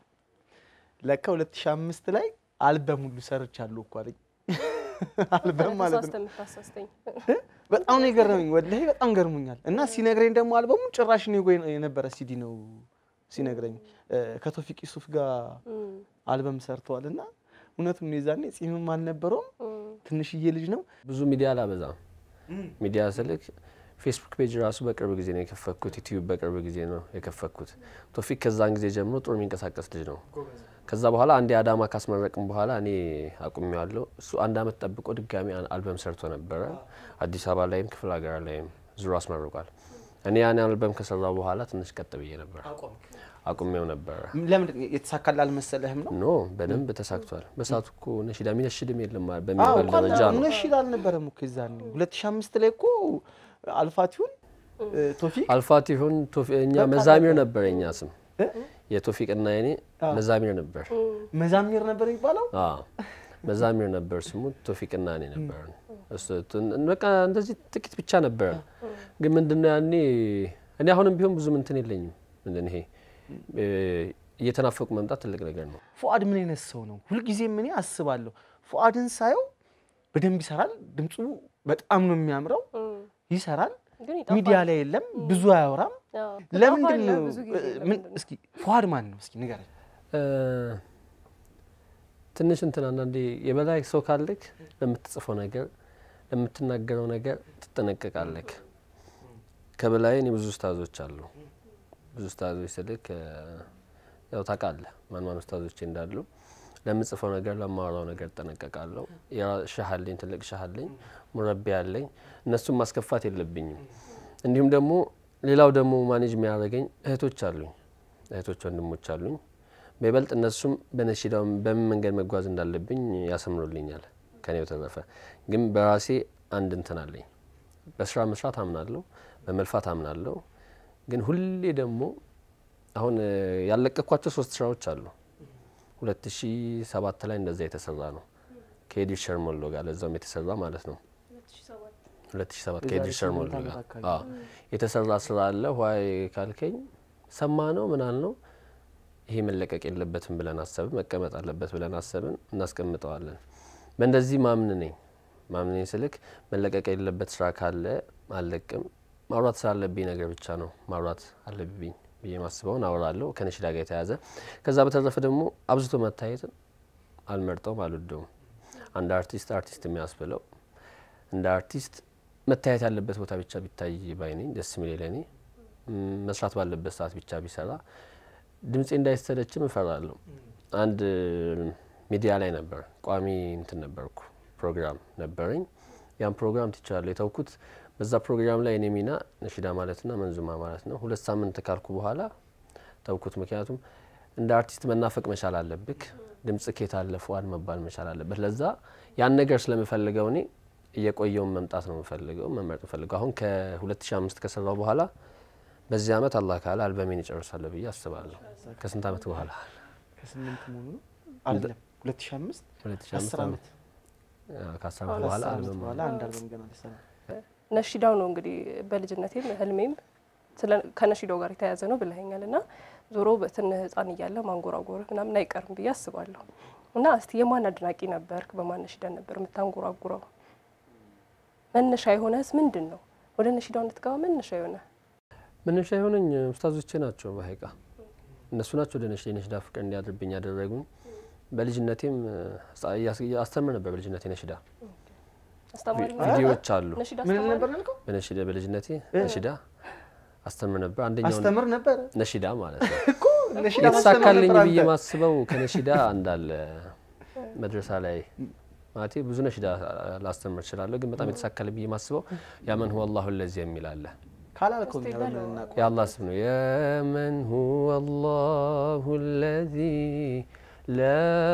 ለካ 2005 ላይ አልበም ሁሉ ሰርቻለሁ እኮ አለኝ አልበም ማለት ነው ተሳስተ የምታሳስተኝ በጣም ነው የገረመኝ ወላሂ በጣም ገርሞኛል እና ሲነግረኝ ደግሞ አልበሙ ጭራሽ እኔ ጎይ የነበረ ሲዲ ነው ሲነግረኝ እ፣ ከቶፊቅ ዩሱፍ ጋር አልበም ሰርተዋል እና እውነቱን ነው የዛኔ ጺምም አልነበረውም ትንሽዬ ልጅ ነው ብዙ ሚዲያ አላበዛም። ሚዲያ ስልክ ፌስቡክ ፔጅ ራሱ በቅርብ ጊዜ ነው የከፈትኩት። ዩቲዩብ በቅርብ ጊዜ ነው የከፈትኩት። ቶፊቅ ከዛን ጊዜ ጀምሮ ጥሩ የሚንቀሳቀስ ልጅ ነው። ከዛ በኋላ አንዴ አዳማ ካስመረቅም በኋላ እኔ አቁሜዋለሁ። እሱ አንድ አመት ጠብቆ ድጋሚ አን- አልበም ሰርቶ ነበረ። አዲስ አበባ ላይም ክፍለ ሀገር ላይም ዙሮ አስመርቋል። እኔ ያን አልበም ከሰራ በኋላ ትንሽ ቀጥ ብዬ ነበር፣ አቁሜው ነበረ። ለምንድን ነው የተሳካል አልመሰለህም ነው ኖ በደንብ ተሳክቷል። በሰዓቱ እኮ ነሺዳ የሚነሽድም የለም አዎ በሚባል እኮ ደረጃ ነው። ነሽድ አልነበረም እኮ የዛኔ 2005 ላይ እኮ አልፋቲሁን እ፣ ቶፊቅ አልፋት ይሁን ቶፊ- እኛ በቃ መዛሚር በቃ። ነበር የኛ ስም እ? የቶፊቅና የኔ መዛሚር ነበር። መዛሚር ነበር የሚባለው አዎ መዛሚር ነበር ስሙ። ቶፊቅና እኔ ነበር። እሱ ትን- በቃ እንደዚህ ጥቂት ብቻ ነበረ። ግን ምንድነው ያኔ እኔ አሁንም ቢሆን ብዙም እንትን የለኝም። ምንድን ይሄ እ፣ እየተናፈቁ መምጣት ትልቅ ነገር ነው። ፉአድ ምን አይነት ሰው ነው? ሁልጊዜም እኔ አስባለሁ ፉአድን ሳየው በደንብ ይሰራል። ድምፁ በጣም ነው የሚያምረው። ይሰራል። ግን ይጠፋል። ሚዲያ ላይ የለም፣ ብዙ አያወራም። አዎ፣ ለምንድን ትጠፋለህ ነው? ብዙ ጊዜ ምን ለምንድን ነው? እስኪ ፉአድ ማን ነው? እስኪ ንገረኝ። እ፣ ትንሽ እንትን አንዳንዴ የበላይ ሰው ካለክ ለምትጽፈው ነገር ለምትናገረው ነገር ትጠነቀቃለክ። ከበላይ እኔ ብዙ ኡስታዞች አሉ። ብዙ ኡስታዞች ስልክ እ፣ ያው ታውቃለህ ማን ማን ኡስታዞቼ እንዳሉ ለምጽፈው ነገር ለማወራው ነገር እጠነቀቃለሁ። የራ- ሻህ አለኝ፣ ትልቅ ሻህ አለኝ፣ ሙረቢ አለኝ። እነሱም ማስከፋት የለብኝም። እንዲሁም ደግሞ ሌላው ደግሞ ማኔጅ የሚያደርገኝ እህቶች አሉኝ፣ እህቶች ወንድሞች አሉኝ። በይበልጥ እነሱም በነሺዳው በምን መንገድ መጓዝ እንዳለብኝ ያሰምሩልኛል። ከኔ በተረፈ ግን በራሴ አንድ እንትን አለኝ። በስራ መስራት አምናለሁ፣ በመልፋት አምናለሁ። ግን ሁሌ ደግሞ አሁን እ፣ ያለቀኳቸው ሶስት ስራዎች አሉ። ሁለት ሺ ሰባት ላይ እንደዛ የተሰራ ነው ከኤዲት ሸርሞሎ ጋር ለዛውም የተሰራ ማለት ነው። ሁለት ሺ ሰባት ከኤዲት የዛሬ ሸርሞሎ ስምንት ጋር ዓመት አካባቢ። አዎ የተሰራ ስራ አለ። ዋይ ካልከኝ ሰማ ነው ምናል ነው ይሄ መለቀቅ የለበትም ብለን አሰብን። መቀመጥ አለበት ብለን አሰብን። እናስቀምጠዋለን። በእንደዚህ ማምን ነኝ ማምን ነኝ ስልክ መለቀቅ የሌለበት ስራ ካለ አልለቅም። ማውራት ስላለብኝ ነገር ብቻ ነው ማውራት አለብኝ ብዬ ማስበውን አወራለሁ ከነሺዳ ጋር የተያዘ ከዛ በተረፈ ደግሞ አብዝቶ መታየትን አልመርጠውም፣ አልወደውም። አንድ አርቲስት አርቲስት የሚያስብለው እንደ አርቲስት መታየት ያለበት ቦታ ብቻ ቢታይ ባይ ነኝ። ደስ የሚል ለእኔ ም፣ መስራት ባለበት ሰዓት ብቻ ቢሰራ ድምፄ እንዳይሰለችም እፈራለሁ። አንድ ሚዲያ ላይ ነበር ቋሚ እንትን ነበርኩ ፕሮግራም ነበረኝ። ያን ፕሮግራም ትቻለሁ የተውኩት። በዛ ፕሮግራም ላይ እኔ ሚና ነሺዳ ማለትና መንዙማ ማለት ነው። ሁለት ሳምንት ካልኩ በኋላ ተውኩት። ምክንያቱም እንደ አርቲስት መናፈቅ መቻል አለብክ። ድምጽ ኬት አለ ፉአድ መባል መቻል አለበት። ለዛ ያን ነገር ስለምፈልገው እኔ እየቆየውን መምጣት ነው የምፈልገው መመረጥ የምፈልገው። አሁን ከ2005 ከሰራው በኋላ በዚህ አመት አላህ ካለ አልበሜን ይጨርሳለሁ ብዬ አስባለሁ። ከስንት አመት በኋላ ከስምንት መሆኑ ነው አይደለም 2005 2005 አስር ዓመት ከአስር ዓመት ከአስር በኋላ ዓመት አልበም በኋላ አንድ አልበም ገና ሊሰራ ነሺዳው ነው እንግዲህ በልጅነቴም ህልሜም ስለ ከነሺዳው ጋር የተያያዘ ነው ብለኸኛል እና ዞሮ በትንህ ህፃን እያለ ማንጎራጎር ምናምን አይቀርም ብዬ አስባለሁ። እና እስቲ የማን አድናቂ ነበርክ? በማን ነሺዳ ነበር የምታንጎራጉረው? መነሻ የሆነስ ምንድን ነው? ወደ ነሺዳው እንድትገባ መነሻ የሆነ መነሻ የሆነኝ ኡስታዞቼ ናቸው። በሀይቃ እነሱ ናቸው ወደ ነሽዳ የነሽዳ ፍቅር እንዲያድርብኝ ያደረጉኝ። በልጅነቴም ሳ- እያስ- አስተምር ነበር። በልጅነቴ ነሽዳ አስተማሪ ቪ- ቪዲዮዎች አሉ። ነሽዳ ምን አስተማሪ ነበር ያልከው? በነሽዳ በልጅነቴ ነሽዳ አስተምር ነበር። አንደኛው አስተምር ነበር ነሽዳ ማለት ነው። እኮ ነሽዳ ማስተማር የተሳካልኝ ነበር ብዬ አንተ። ማስበው ከነሽዳ እንዳለ መድረሳ ላይ ማለቴ ብዙ ነሽዳ ላስተምር እችላለሁ፣ ግን በጣም የተሳካልኝ ብዬ ማስበው ያመን ሁወ አላሁ ለዚ የሚል አለ። ካላልከው እኛ በምን እናውቀው? የአላህ ስም ነው። የመን ሁወ አላሁ ለዚ ላ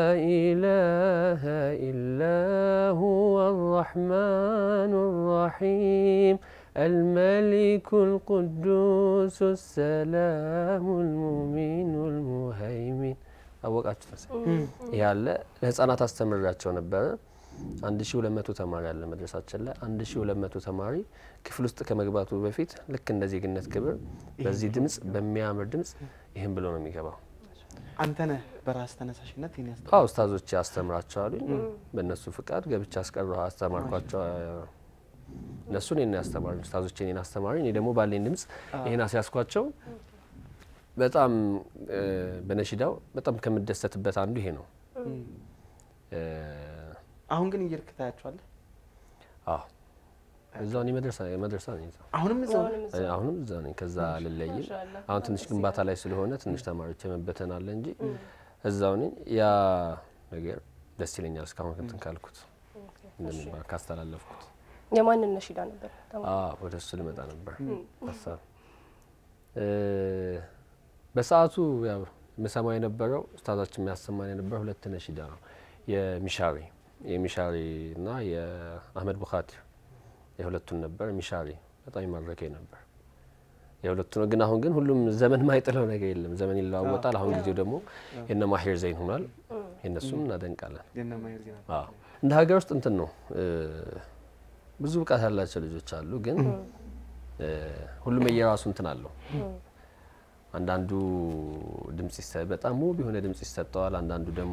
ኢላሀ ኢላ ሁወ አራሕማኑ ራሒም الملك القدوس السلام المؤمن المهيمن አወቃችሁ መሰለኝ። ይህ አለ ለህፃናት አስተምራቸው ነበረ። አንድ ሺ ሁለት መቶ ተማሪ አለ መድረሳችን ላይ አንድ ሺ ሁለት መቶ ተማሪ ክፍል ውስጥ ከመግባቱ በፊት ልክ እንደ ዜግነት ክብር በዚህ ድምጽ በሚያምር ድምጽ ይህን ብሎ ነው የሚገባው። አንተ ነህ በራስ ተነሳሽነት ይህን ያስተ አዎ ኡስታዞቼ ያስተምራቸዋሉኝ በእነሱ ፍቃድ ገብቻ አስቀረ አስተማርኳቸው። እነሱ እኔን ያስተማሩ ኡስታዞቼ እኔን አስተማሪ፣ እኔ ደግሞ ባለኝ ድምጽ ይህን አስያዝኳቸው። በጣም እ፣ በነሺዳው በጣም ከምደሰትበት አንዱ ይሄ ነው። እ፣ አሁን ግን እየሄድክ ታያቸዋለህ። አዎ እዛው እኔ መድረሳ መድረሳ ነኝ እዛው አሁንም እዛው ነህ? አሁንም እዛ አሁንም እዛ ነኝ። ከዛ አልለይም። ማሻአላህ። አሁን ትንሽ ግንባታ ላይ ስለሆነ ትንሽ ተማሪዎች የመበተን አለ እንጂ እዛው ነኝ። ያ ነገር ደስ ይለኛል እስካሁን እንትን ካልኩት እንደሚባል ካስተላለፍኩት የማንን ነሽዳ ነበር? ተማሪ? አዎ ወደ እሱ ልመጣ ነበር ሀሳብ እ፣ በሰዓቱ ያው የምሰማው የነበረው ኡስታዛችን የሚያሰማን የነበረ ሁለት ነሺዳ ነው። የሚሻሪ የሚሻሪ እና የአህመድ ቡኻቲር የሁለቱን ነበር። ሚሻሪ በጣም ይማረከኝ ነበር የሁለቱ ነው። ግን አሁን ግን ሁሉም ዘመን ማይጥለው ነገር የለም። ዘመን ይለዋወጣል። አሁን ጊዜው ደግሞ የነ ማሄር ዘይን ሆኗል። የእነሱም እናደንቃለን። የነ ማየር ዜና አዎ እንደ ሀገር ውስጥ እንትን ነው እ፣ ብዙ ብቃት ያላቸው ልጆች አሉ። ግን እ፣ ሁሉም የየራሱ እንትን አለው። አንዳንዱ ድምጽ ይሰ- በጣም ውብ የሆነ ድምጽ ይሰጠዋል። አንዳንዱ ደግሞ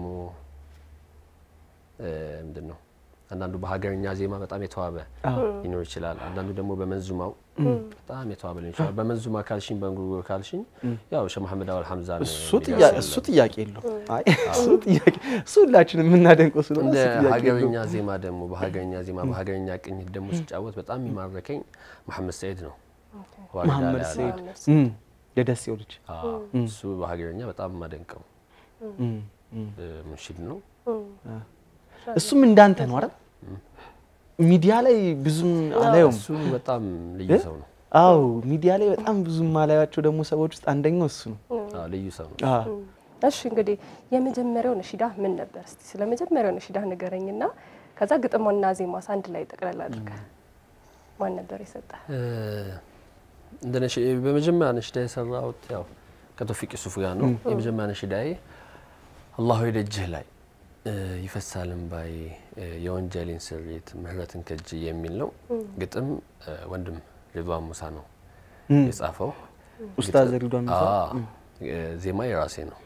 እ፣ ምንድን ነው አንዳንዱ በሀገርኛ ዜማ በጣም የተዋበ ሊኖር ይችላል። አንዳንዱ ደግሞ በመንዙማው በጣም የተዋበ ሊኖር ይችላል። በመንዙማ ካልሽኝ፣ በእንጉርጉር ካልሽኝ ያው ሸህ መሐመድ አወል ሐምዛ ነው እሱ የሚለው ጥያቄ ያለ። እሱ ጥያቄ የለው። አይ እሱ ጥያቄ እሱ ሁላችን የምናደንቀው ስለሆነ እንደ እሱ ጥያቄ ሀገርኛ የለውም። ዜማ ደግሞ በሀገርኛ ዜማ በሀገርኛ ቅኝት ደግሞ ሲጫወት በጣም የሚማረከኝ መሐመድ ሰኢድ ነው። ዋሪዳ ላይ መሐመድ ያለ። ሰኢድ እም፣ የደሴው ልጅ አዎ፣ እሱ በሀገርኛ በጣም የማደንቀው እም፣ እም። እ፣ ሙንሺድ ነው። እሱም እንዳንተ ነው አይደል? ሚዲያ ላይ ብዙም አላየውም። እሱ በጣም ልዩ ሰው ነው። አው ሚዲያ ላይ በጣም ብዙ ማላያቸው ደግሞ ሰዎች ውስጥ አንደኛው እሱ ነው። አዎ፣ ልዩ ሰው ነው። አዎ እሺ እንግዲህ የመጀመሪያው ነሽዳ ምን ነበር? እስቲ ስለ መጀመሪያው ነሽዳ ንገረኝና ከዛ ግጥምና ዜማስ አንድ ላይ ጠቅላላ አድርገህ ማን ነበር የሰጠ? እ፣ እንደ ነሽ- በመጀመሪያ ነሽዳ የሰራሁት ያው ከቶፊቅ ሱፍ ጋር ነው። የመጀመሪያ ነሽዳዬ አላሁ ደጅህ ላይ እ፣ ይፈሳል እምባዬ እ፣ የወንጀሌን ስሬት ምህረትን ከጅ የሚል ነው። ግጥም እ፣ ወንድም ሪድዋን ሙሳ ነው እም፣ የጻፈው። ኡስታዝ ሪድዋን ሙሳ አዎ፣ እ፣ ዜማ የራሴ ነው።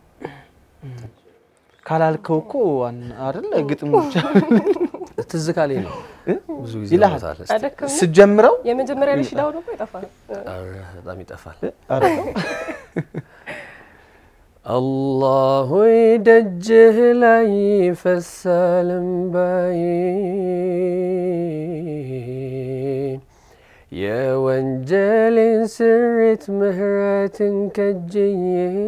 ካላልከው እኮ ዋና አይደል ግጥሙ ብቻ ትዝ ካለኝ ነው ብዙ ጊዜ ይልሃል። ይላታል። አደከም ስጀምረው የመጀመሪያ ነሽዳው ደግሞ ይጠፋል። በጣም ይጠፋል። ኧረ አላሁ ደጅህ ላይ ይፈሳል እምባዬ የወንጀሌን ስሬት ምህረትን ከጅዬ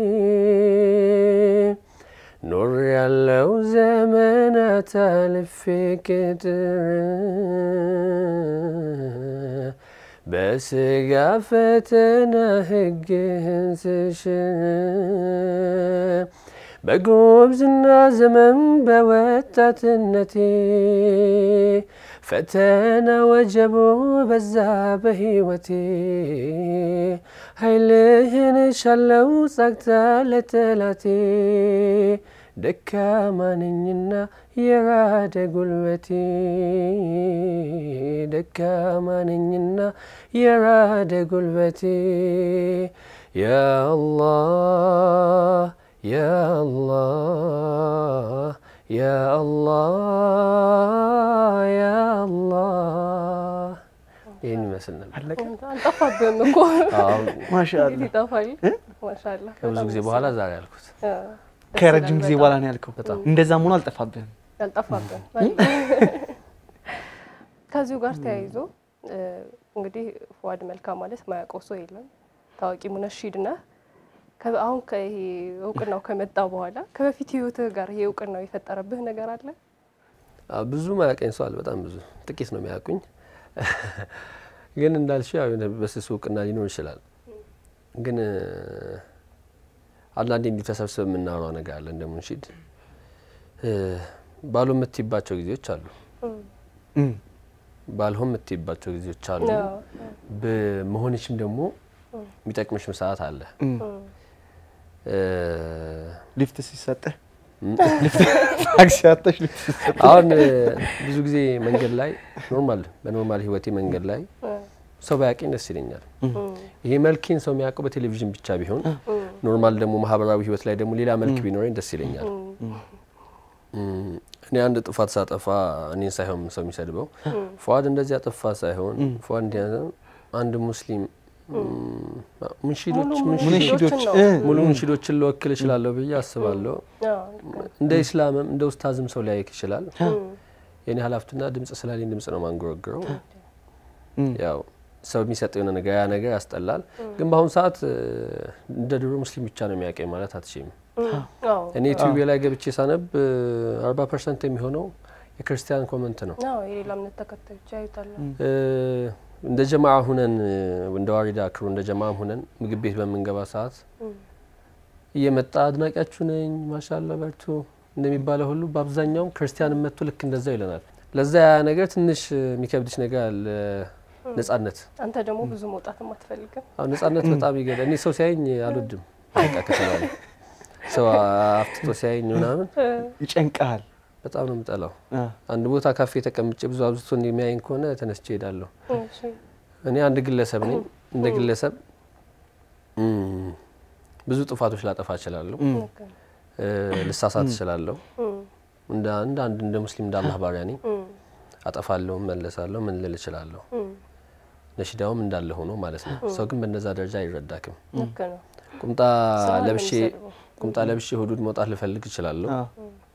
ኖር ያለው ዘመናት አልፌ ቅጥር በስጋ ፈተና ሕግህን ስሽር በጉብዝና ዘመን በወጣትነቴ ፈተና ወጀቦ በዛ በሕይወቴ ኃይልህን ሻለው ጸግታ ለጠላቴ ደካማ ነኝና የራደ ጉልበቴ ደካማ ነኝና የራደ ጉልበቴ ያአላህ ያአላህ ያአላህ ያአላህ ይህን ይመስላል። ይመስል ነበር። አለቀ። አልጠፋብህም እኮ አሁን ማሻአላ እንዴት ይጠፋል? ማሻአላ ከብዙ በጣም ጊዜ ደስ በኋላ ይላል። ዛሬ ያልኩት አ፣ ደስ ከረጅም ይላል ጊዜ በጣም። በኋላ ነው ያልከው። በጣም እንደዛም ሆኖ አልጠፋብህም። ያልጠፋብን ከዚሁ ጋር ተያይዞ እ፣ እንግዲህ ፉአድ መልካ ማለት ማያውቀው ሰው የለም። ታዋቂ ሙነሺድ ነህ። ከ- አሁን ከይሄ እውቅናው ከመጣ በኋላ ከበፊት ህይወትህ ጋር ይሄ እውቅናው የፈጠረብህ ነገር አለ? አዎ፣ ብዙ ማያውቀኝ ሰው አለ። በጣም ብዙ፣ ጥቂት ነው የሚያውቁኝ። ግን እንዳልሽው ያው የሆነ በስሱ እውቅና ሊኖር ይችላል። ግን እ፣ አንዳንዴ እንዲህ ተሰብስበን የምናወራው ነገር አለ እንደ ሙንሺድ እ፣ ባሉ የምትይባቸው ጊዜዎች አሉ፣ እም፣ ባልሆን የምትይባቸው ጊዜዎች አሉ። አዎ። በመሆንሽም ደግሞ የሚጠቅምሽም ሰዓት አለ። እም። እ፣ ሊፍት ሲሰጥህ ታክሲ አጥተሽ ሊፍት ሲሰጥህ አሁን እ፣ ብዙ ጊዜ መንገድ ላይ ኖርማል በኖርማል ህይወቴ መንገድ ላይ ሰው ባያውቀኝ ደስ ይለኛል። ይሄ መልኬን ሰው የሚያውቀው በቴሌቪዥን ብቻ ቢሆን ኖርማል ደግሞ ማህበራዊ ህይወት ላይ ደግሞ ሌላ መልክ ቢኖረኝ ደስ ይለኛል። እም፣ እኔ አንድ ጥፋት ሳጠፋ እኔን ሳይሆን ሰው የሚሰድበው ፉአድ እንደዚህ አጠፋ ሳይሆን ፉአድ እንዲህ ያለ አንድ ሙስሊም እም፣ ሙንሺዶች ሙሉ ሙንሺዶች ሙንሺዶችን ነው። እ፣ ሙሉ ሙንሺዶችን ልወክል እችላለሁ ብዬ አስባለሁ። አዎ፣ ልክ ነው። እንደ ኢስላምም እንደ ኡስታዝም ሰው ሊያይክ ይችላል። የኔ ኃላፊነትና ድምጽ ስላለኝ ድምጽ ነው ማንጎረግረው። እም፣ ያው ሰው የሚሰጠው የሆነ ነገር ያ ነገር ያስጠላል። ግን በአሁኑ ሰዓት እ፣ እንደ ድሮ ሙስሊም ብቻ ነው የሚያውቀኝ ማለት አትችይም። አዎ፣ እኔ ዩቲዩብ ላይ ገብቼ ሳነብ አርባ ፐርሰንት የሚሆነው የክርስቲያን ኮመንት ነው። አዎ፣ የሌላ እምነት ተከታዮች ያዩታል። እ፣ እንደ ጀማ ሁነን እ፣ እንደ ዋሪዳ ክሩ እንደ ጀማ ሁነን ምግብ ቤት በምንገባ ሰዓት እየመጣ አድናቂያችሁ ነኝ ማሻላ በርቱ እንደሚባለው ሁሉ በአብዛኛውም ክርስቲያን መጥቶ ልክ እንደዛው ይለናል። ለዛ ያ ነገር ትንሽ እ፣ የሚከብድሽ ነገር አለ። ነጻነት አንተ ደግሞ ብዙ መውጣትም አትፈልግም። አሁን ነጻነት በጣም ይገዳ። እኔ ሰው ሲያየኝ አልወድም። በቃ ከተባለ ሰው አፍትቶ ሲያየኝ ምናምን ይጨንቃል። በጣም ነው የምጠላው። አ፣ አንድ ቦታ ካፌ ተቀምጬ ብዙ አብዝቶ እንደሚያየኝ ከሆነ ተነስቼ ሄዳለሁ። እሺ፣ እኔ አንድ ግለሰብ ነኝ። እንደ ግለሰብ እም፣ ብዙ ጥፋቶች ላጠፋ እችላለሁ፣ ልክ ነው። እ፣ ልሳሳት እችላለሁ። እም፣ እንደ አንድ አንድ እንደ ሙስሊም እንደ አላህ ባሪያ ነኝ። እም፣ አጠፋለሁ፣ መለሳለሁ፣ ምን ልል እችላለሁ። እም፣ ነሽዳውም እንዳለ ሆኖ ማለት ነው። ሰው ግን በእነዛ ደረጃ አይረዳክም። ልክ ነው። ቁምጣ ስራህን ነው ለብሼ የሚሰድበው። ቁምጣ ለብሼ ሁዱድ መውጣት ልፈልግ እችላለሁ። አ፣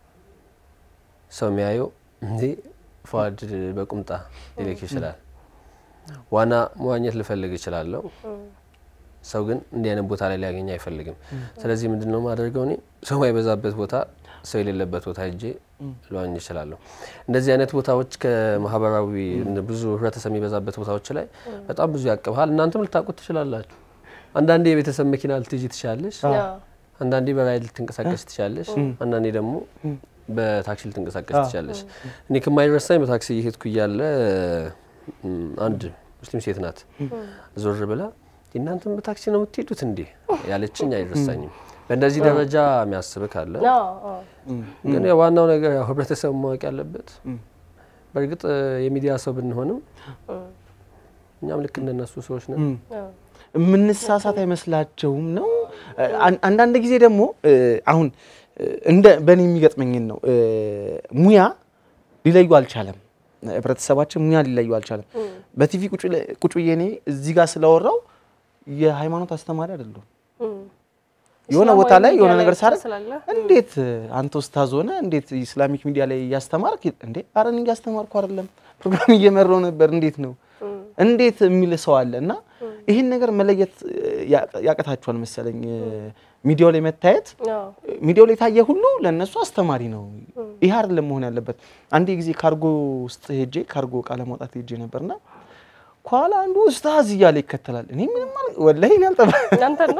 ሰው የሚያየው እንዴ ፉአድ በቁምጣ ሊልክ ይችላል። ዋና መዋኘት ልፈልግ እችላለሁ። ሰው ግን እንዲህ አይነት ቦታ ላይ ሊያገኝ አይፈልግም። ስለዚህ ምንድን ነው ማደርገው? እኔ ሰው የበዛበት ቦታ፣ ሰው የሌለበት ቦታ ሄጄ ልዋኝ እችላለሁ። እንደዚህ አይነት ቦታዎች ከማህበራዊ ብዙ ህብረተሰብ የሚበዛበት ቦታዎች ላይ በጣም ብዙ ያቅብሃል። እናንተም ልታውቁት ትችላላችሁ። አንዳንዴ የቤተሰብ መኪና ልትይዥ ትችላለች። አዎ፣ አንዳንዴ በራይድ ልትንቀሳቀስ ትችላለች። አንዳንዴ ደግሞ በታክሲ ልትንቀሳቀስ ትችላለች። እኔ ከማይረሳኝ በታክሲ እየሄድኩ እያለ እም፣ አንድ ሙስሊም ሴት ናት ዞር ብላ እናንተም በታክሲ ነው የምትሄዱት እንዴ ያለችኝ አይረሳኝም። በእንደዚህ ደረጃ የሚያስብ ካለ አዎ፣ አዎ። ግን ያው ዋናው ነገር ያው ህብረተሰቡ ማወቅ ያለበት በእርግጥ የሚዲያ ሰው ብንሆንም እኛም ልክ እንደነሱ ሰዎች ነን። እም። አዎ። የምንሳሳት አይመስላቸውም ነው። አን- አንዳንድ ጊዜ ደግሞ እ፣ አሁን እ፣ እንደ በእኔ የሚገጥመኝን ነው እ፣ ሙያ ሊለዩ አልቻለም። ህብረተሰባችን ሙያ ሊለዩ አልቻለም። በቲቪ ቁጭ ለ- ቁጭ ብዬ እኔ እዚህ ጋር ስለወራው የሃይማኖት አስተማሪ አይደለሁም። እም። የሆነ ቦታ ላይ ሚዲያ የሆነ ነገር ብቻ ሳደርግ ስላለ እንዴት አንተ ኡስታዝ ሆነ እንዴት ኢስላሚክ ሚዲያ ላይ እያስተማርክ እንዴ? አረ እኔ እያስተማርኩ አይደለም ፕሮግራም እየመራው ነበር እንዴት ነው እንዴት የሚል ሰው አለ እና ይህን ነገር መለየት ያ- ያቅታችኋል መሰለኝ። ሚዲያው ላይ መታየት አዎ፣ ሚዲያው ላይ ታየ ሁሉ ለእነሱ አስተማሪ ነው። ይህ አይደለም መሆን ያለበት። አንድ ጊዜ ካርጎ ውስጥ ሄጄ ካርጎ እቃ ለማውጣት ሄጄ ነበርና ከኋላ አንዱ ኡስታዝ እያለ ይከተላል። እኔ ምንም አል ወላሂ እኔ አልጠፋ እናንተ ነው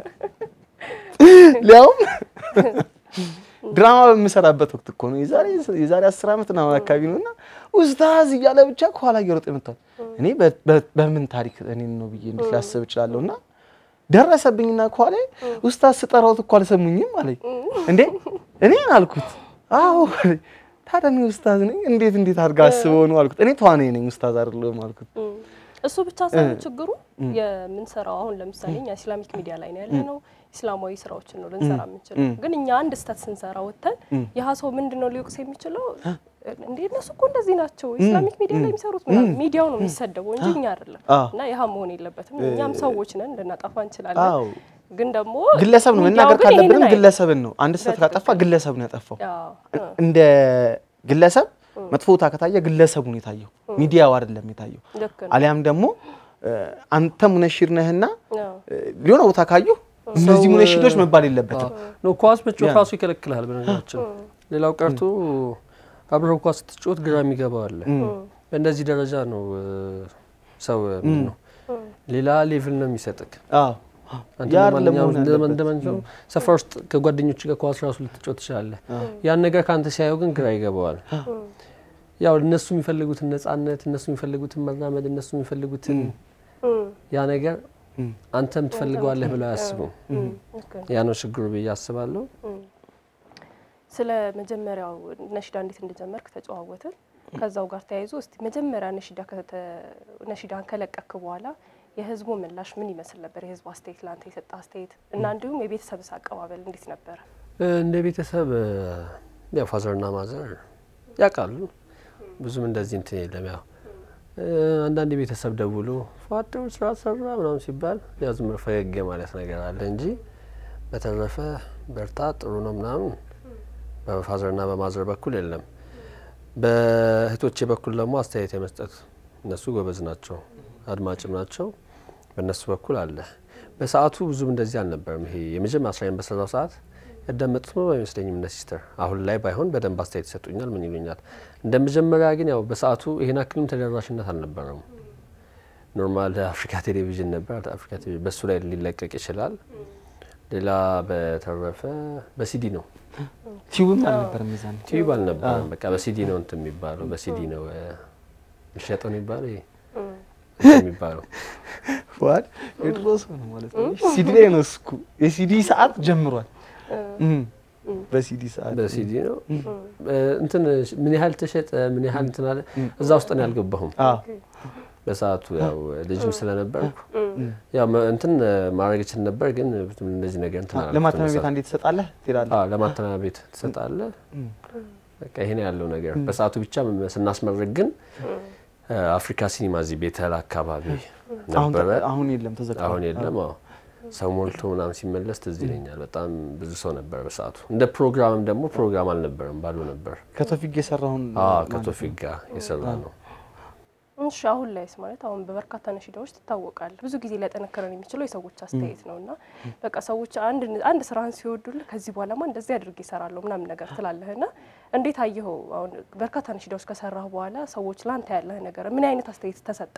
ሊያውም ድራማ በምሰራበት ወቅት እኮ ነው። የዛሬ የዛሬ አስር ዓመት ነው አካባቢ ነው እና ኡስታዝ እያለ ብቻ ከኋላ እየሮጠ ይመጣል። እኔ በ- በ- በምን ታሪክ እኔን ነው ብዬ እንዴት ላስብ እችላለሁ? እና ደረሰብኝና ከኋላ ኡስታዝ ስጠራውት እኮ አልሰሙኝም አለኝ። እንዴ እኔ አልኩት አዎ አለኝ። ታዲያ እኔ ኡስታዝ ነኝ እንዴት እንዴት አድርጋ አስበው ነው አልኩት። እኔ ተዋናይ ነኝ ኡስታዝ አይደለሁም አልኩት። እም። እሱ ብቻ ሳይሆን ችግሩ የምንሰራው አሁን ለምሳሌ እኛ ኢስላሚክ ሚዲያ ላይ ነው ያለ ነው። ኢስላማዊ ስራዎችን ነው ልንሰራ የምንችለው። ግን እኛ አንድ ስህተት ስንሰራ ወጥተን ያህ ሰው ምንድን ነው ሊወቅስ የሚችለው እንዴ እነሱ እኮ እንደዚህ ናቸው ኢስላሚክ ሚዲያ ላይ የሚሰሩት ምናምን ሚዲያው ነው የሚሰደበው እንጂ እኛ አይደለም። አዎ። እና ይህ መሆን የለበትም። እኛም ሰዎች ነን፣ ልናጠፋ እንችላለን። አዎ ግን ደግሞ ግለሰብ ነው ሚዲያው መናገር ግን ካለብንም ይሄንን አይልም። ግለሰብን ነው። አንድ ስህተት በትክክል። ካጠፋ ግለሰብ ነው ያጠፋው። አዎ፣ እ፣ እንደ ግለሰብ መጥፎ ቦታ ከታየ ግለሰቡ ነው የታየው፣ ሚዲያው አይደለም የታየው። ልክ ነው። አሊያም ደግሞ እ፣ አንተ ሙነሽር ነህና አዎ፣ እ፣ ሊሆነ ቦታ ካዩ እነዚህ ሙነሽዶች መባል የለበትም። ነው ኳስ መጫወት ያ። ራሱ ይከለክልሃል። በነገራችን ሌላው ቀርቶ አብረው ኳስ ስትጫወት ግራ የሚገባው አለ። በእንደዚህ ደረጃ ነው እ፣ ሰው ምን ነው ሌላ ሌቭል ነው የሚሰጥክ። አዎ አንተ ያ እንደ ለመሆን ማንኛውም እንደ ያለበት። እንደ ማንኛውም ሰፈር ውስጥ ከጓደኞች ጋር ኳስ ራሱ ልትጫወት ትችላለህ። ያን ነገር ከአንተ ሲያየው ግን ግራ ይገባዋል። ያው እነሱ የሚፈልጉትን ነጻነት፣ እነሱ የሚፈልጉትን መራመድ፣ እነሱ የሚፈልጉትን እ፣ ያ ነገር እም። አንተም ትፈልገዋለህ ብለው አያስቡም። ልክ ነው። ያ ነው ችግሩ ብዬ አስባለሁ። ስለ መጀመሪያው ነሺዳ እንዴት እንደጀመርክ ተጨዋወትን። ከዛው ጋር ተያይዞ እስቲ መጀመሪያ ነሺዳ ከተ- ነሺዳን ከለቀክ በኋላ የህዝቡ ምላሽ ምን ይመስል ነበር? የህዝቡ አስተያየት ለአንተ የሰጠ አስተያየት እና እንዲሁም የቤተሰብስ አቀባበል እንዴት ነበረ? እንደ ቤተሰብ ያው ፋዘርና ማዘር ያውቃሉ። ብዙም እንደዚህ እንትን የለም። ያው እ፣ አንዳንድ ቤተሰብ ደውሎ ፏጥሩ ስራ ሰራ ምናምን ሲባል ያው ዝም ብሎ ፈገግ ማለት ነገር አለ እንጂ በተረፈ በርታ ጥሩ ነው ምናምን በፋዘርና በማዘር በኩል የለም። በእህቶቼ በኩል ደግሞ አስተያየት የመስጠት እነሱ ጎበዝ ናቸው፣ አድማጭም ናቸው። በእነሱ በኩል አለ። በሰዓቱ ብዙም እንደዚህ አልነበረም። ይሄ የመጀመሪያ ስራዬን በሰራው ሰዓት ያዳመጡት ነው አይመስለኝም እነ ሲስተር። አሁን ላይ ባይሆን በደንብ አስተያየት ይሰጡኛል፣ ምን ይሉኛል። እንደ መጀመሪያ ግን ያው በሰዓቱ ይሄን አክልም ተደራሽነት አልነበረም። ኖርማል አፍሪካ ቴሌቪዥን ነበር። አፍሪካ ቴሌቪዥን በሱ ላይ ሊለቀቅ ይችላል። ሌላ በተረፈ በሲዲ ነው ቲዩብም አልነበረም የዛኔ። ቲዩብ አልነበረም። በቃ በሲዲ ነው እንትን የሚባለው በሲዲ ነው እ፣ የሚሸጠው ነው የሚባለው ይሄ እንትን የሚባለው ዋድ የድሮ ሰው ነው ማለት ነው። ሲዲ ላይ ነው እስኩ የሲዲ ሰዓት ጀምሯል። እም፣ በሲዲ ሰዓት በሲዲ ነው እ፣ እንትን ምን ያህል ተሸጠ ምን ያህል እንትን አለ እዛ ውስጥ ነው ያልገባሁም። አዎ በሰዓቱ ያው ልጅም ስለነበርኩ ያው መ- እንትን ማድረግ እችል ነበር፣ ግን ብዙም እንደዚህ ነገር እንትን አላልኩትም ለማተሚያ ቤት በሰዓቱ። አንዴ ትሰጣለህ ትሄዳለህ። አዎ ለማተሚያ ቤት ትሰጣለህ። በቃ ይሄ ነው ያለው ነገር። በሰዓቱ ብቻ ም- ስናስመርቅ ግን እ፣ አፍሪካ ሲኒማ እዚህ ቤተል አካባቢ አሁን ነበረ። አሁን የለም ተዘግቷል። አሁን የለም። አዎ ሰው ሞልቶ ምናምን ሲመለስ ትዝ ይለኛል። በጣም ብዙ ሰው ነበር በሰዓቱ። እንደ ፕሮግራምም ደግሞ ፕሮግራም አልነበረም፣ ባዶ ነበር። ከቶፊክ የሰራውን አዎ ማለት ነው። ከቶፊክ ጋር የሰራ ነው። እሺ አሁን ላይስ ማለት አሁን በበርካታ ነሺዳዎች ትታወቃለህ። ብዙ ጊዜ ሊያጠነክረን የሚችለው የሰዎች አስተያየት ነው እና በቃ ሰዎች አንድ አንድ ስራህን ሲወዱልህ ከዚህ በኋላማ እንደዚህ አድርጌ እሰራለሁ ምናምን ነገር ትላለህ እና እንዴት አየኸው? አሁን በርካታ ነሺዳዎች ከሰራህ በኋላ ሰዎች ላንተ ያለህ ነገር ምን አይነት አስተያየት ተሰጠ?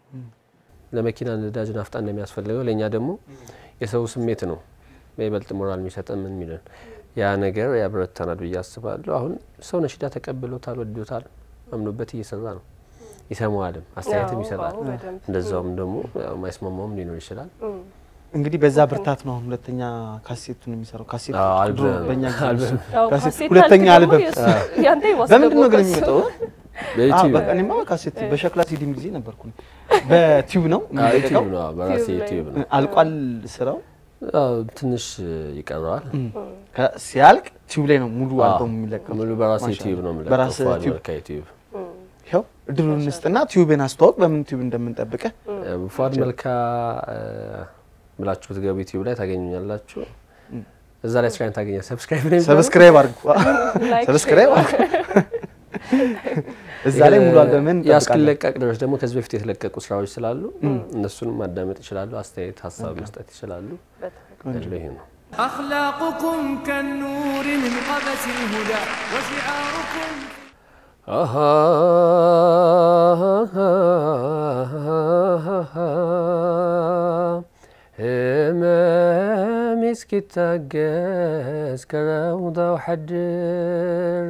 ለመኪና ነዳጅ ናፍጣ እንደሚያስፈልገው ለእኛ ደግሞ የሰው ስሜት ነው በይበልጥ ሞራል የሚሰጠን ምን የሚለን ያ ነገር ያበረታናል ብዬ አስባለሁ። አሁን ሰው ነሺዳ ተቀብሎታል፣ ወዶታል፣ አምኖበት እየሰራ ነው። ይሰማዋልም፣ አስተያየትም አዎ፣ ይሰጣል። አዎ፣ በደንብ። እንደዛውም ደግሞ ያው ማይስማማውም ሊኖር ይችላል። እም፣ እንግዲህ በዛ ብርታት ነው አሁን ሁለተኛ ካሴቱን የሚሰራው። ካሴቱ አዎ፣ ድሮ አልበም። በእኛ ጊዜ አልበም። ያው ካሴት ካሴት ሁለተኛ አልክ ደግሞ አልበም የእሱ- ያንተ በምንድን ነው ግን የማስገባው የሚወጣው? በዩቲዩብ በቃ እኔማ በካሴት በሸክላ ሲዲም ጊዜ ነበርኩ። በቲዩብ ነው አዎ፣ የሚለቀቀው። ዩቲዩብ ነው በራሴ ዩቲዩብ ላይ ዩቲዩብ ነው። አልቋል ስራው። አዎ፣ ትንሽ ይቀረዋል። ከ- ሲያልቅ ቲዩብ ላይ ነው ሙሉ አዎ፣ አልበሙ የሚለቀው። ሙሉ በራሴ ማሻአላ። ዩቲዩብ ነው የምለቀው። በራስህ ፏድ ቲዩብ መልካ ዩቲዩብ ይኸው እድሉን እንስጥና ቲዩብን አስተዋወቅ። በምን ቲዩብ እንደምንጠብቅህ ፏድ መልካ እ፣ ብላችሁ ብትገቡ ዩቲዩብ ላይ ታገኙኛላችሁ። እዛ ላይ ስራዬን ታገኛል። ሰብስክራይብ ነው የሚባለው? ሰብስክራይብ አድርጉ። ላይክ፣ ሰብስክራይብ ሼር አድርጉ። እዛ ላይ ሙሉ አልበምን ያ እንጠብቃለን። እስኪለቀቅ ድረስ ደግሞ ከዚህ በፊት የተለቀቁ ስራዎች ስላሉ እነሱንም ማዳመጥ ይችላሉ። አስተያየት፣ ሀሳብ መስጠት ይችላሉ። ያለው ይሄ ነው። أخلاقكم كالنور من قبس الهدى وشعاركم ህመም እስኪታገስ ከረውዳው ሐድሬ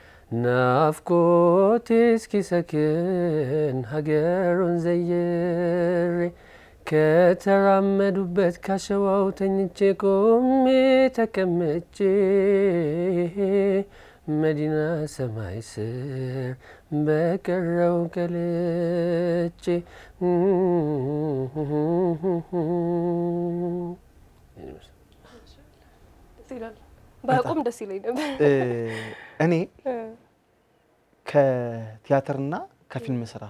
ናፍቆት እስኪሰክን ሀገሩን ዘይሬ ከተራመዱበት ካሸዋው ተኝቼ ቆሜ ተቀምጬ መዲና ሰማይ ስር በቀረው ቀልጬ ደስ ይላል። በቁም ደስ ይለኝ ነበር። እ፣ እኔ ከቲያትርና ከፊልም ስራ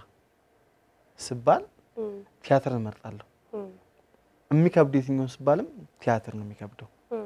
ስባል እም፣ ቲያትር እመርጣለሁ። እም፣ የሚከብድ የትኛውን ስባልም ቲያትር ነው የሚከብደው። እም።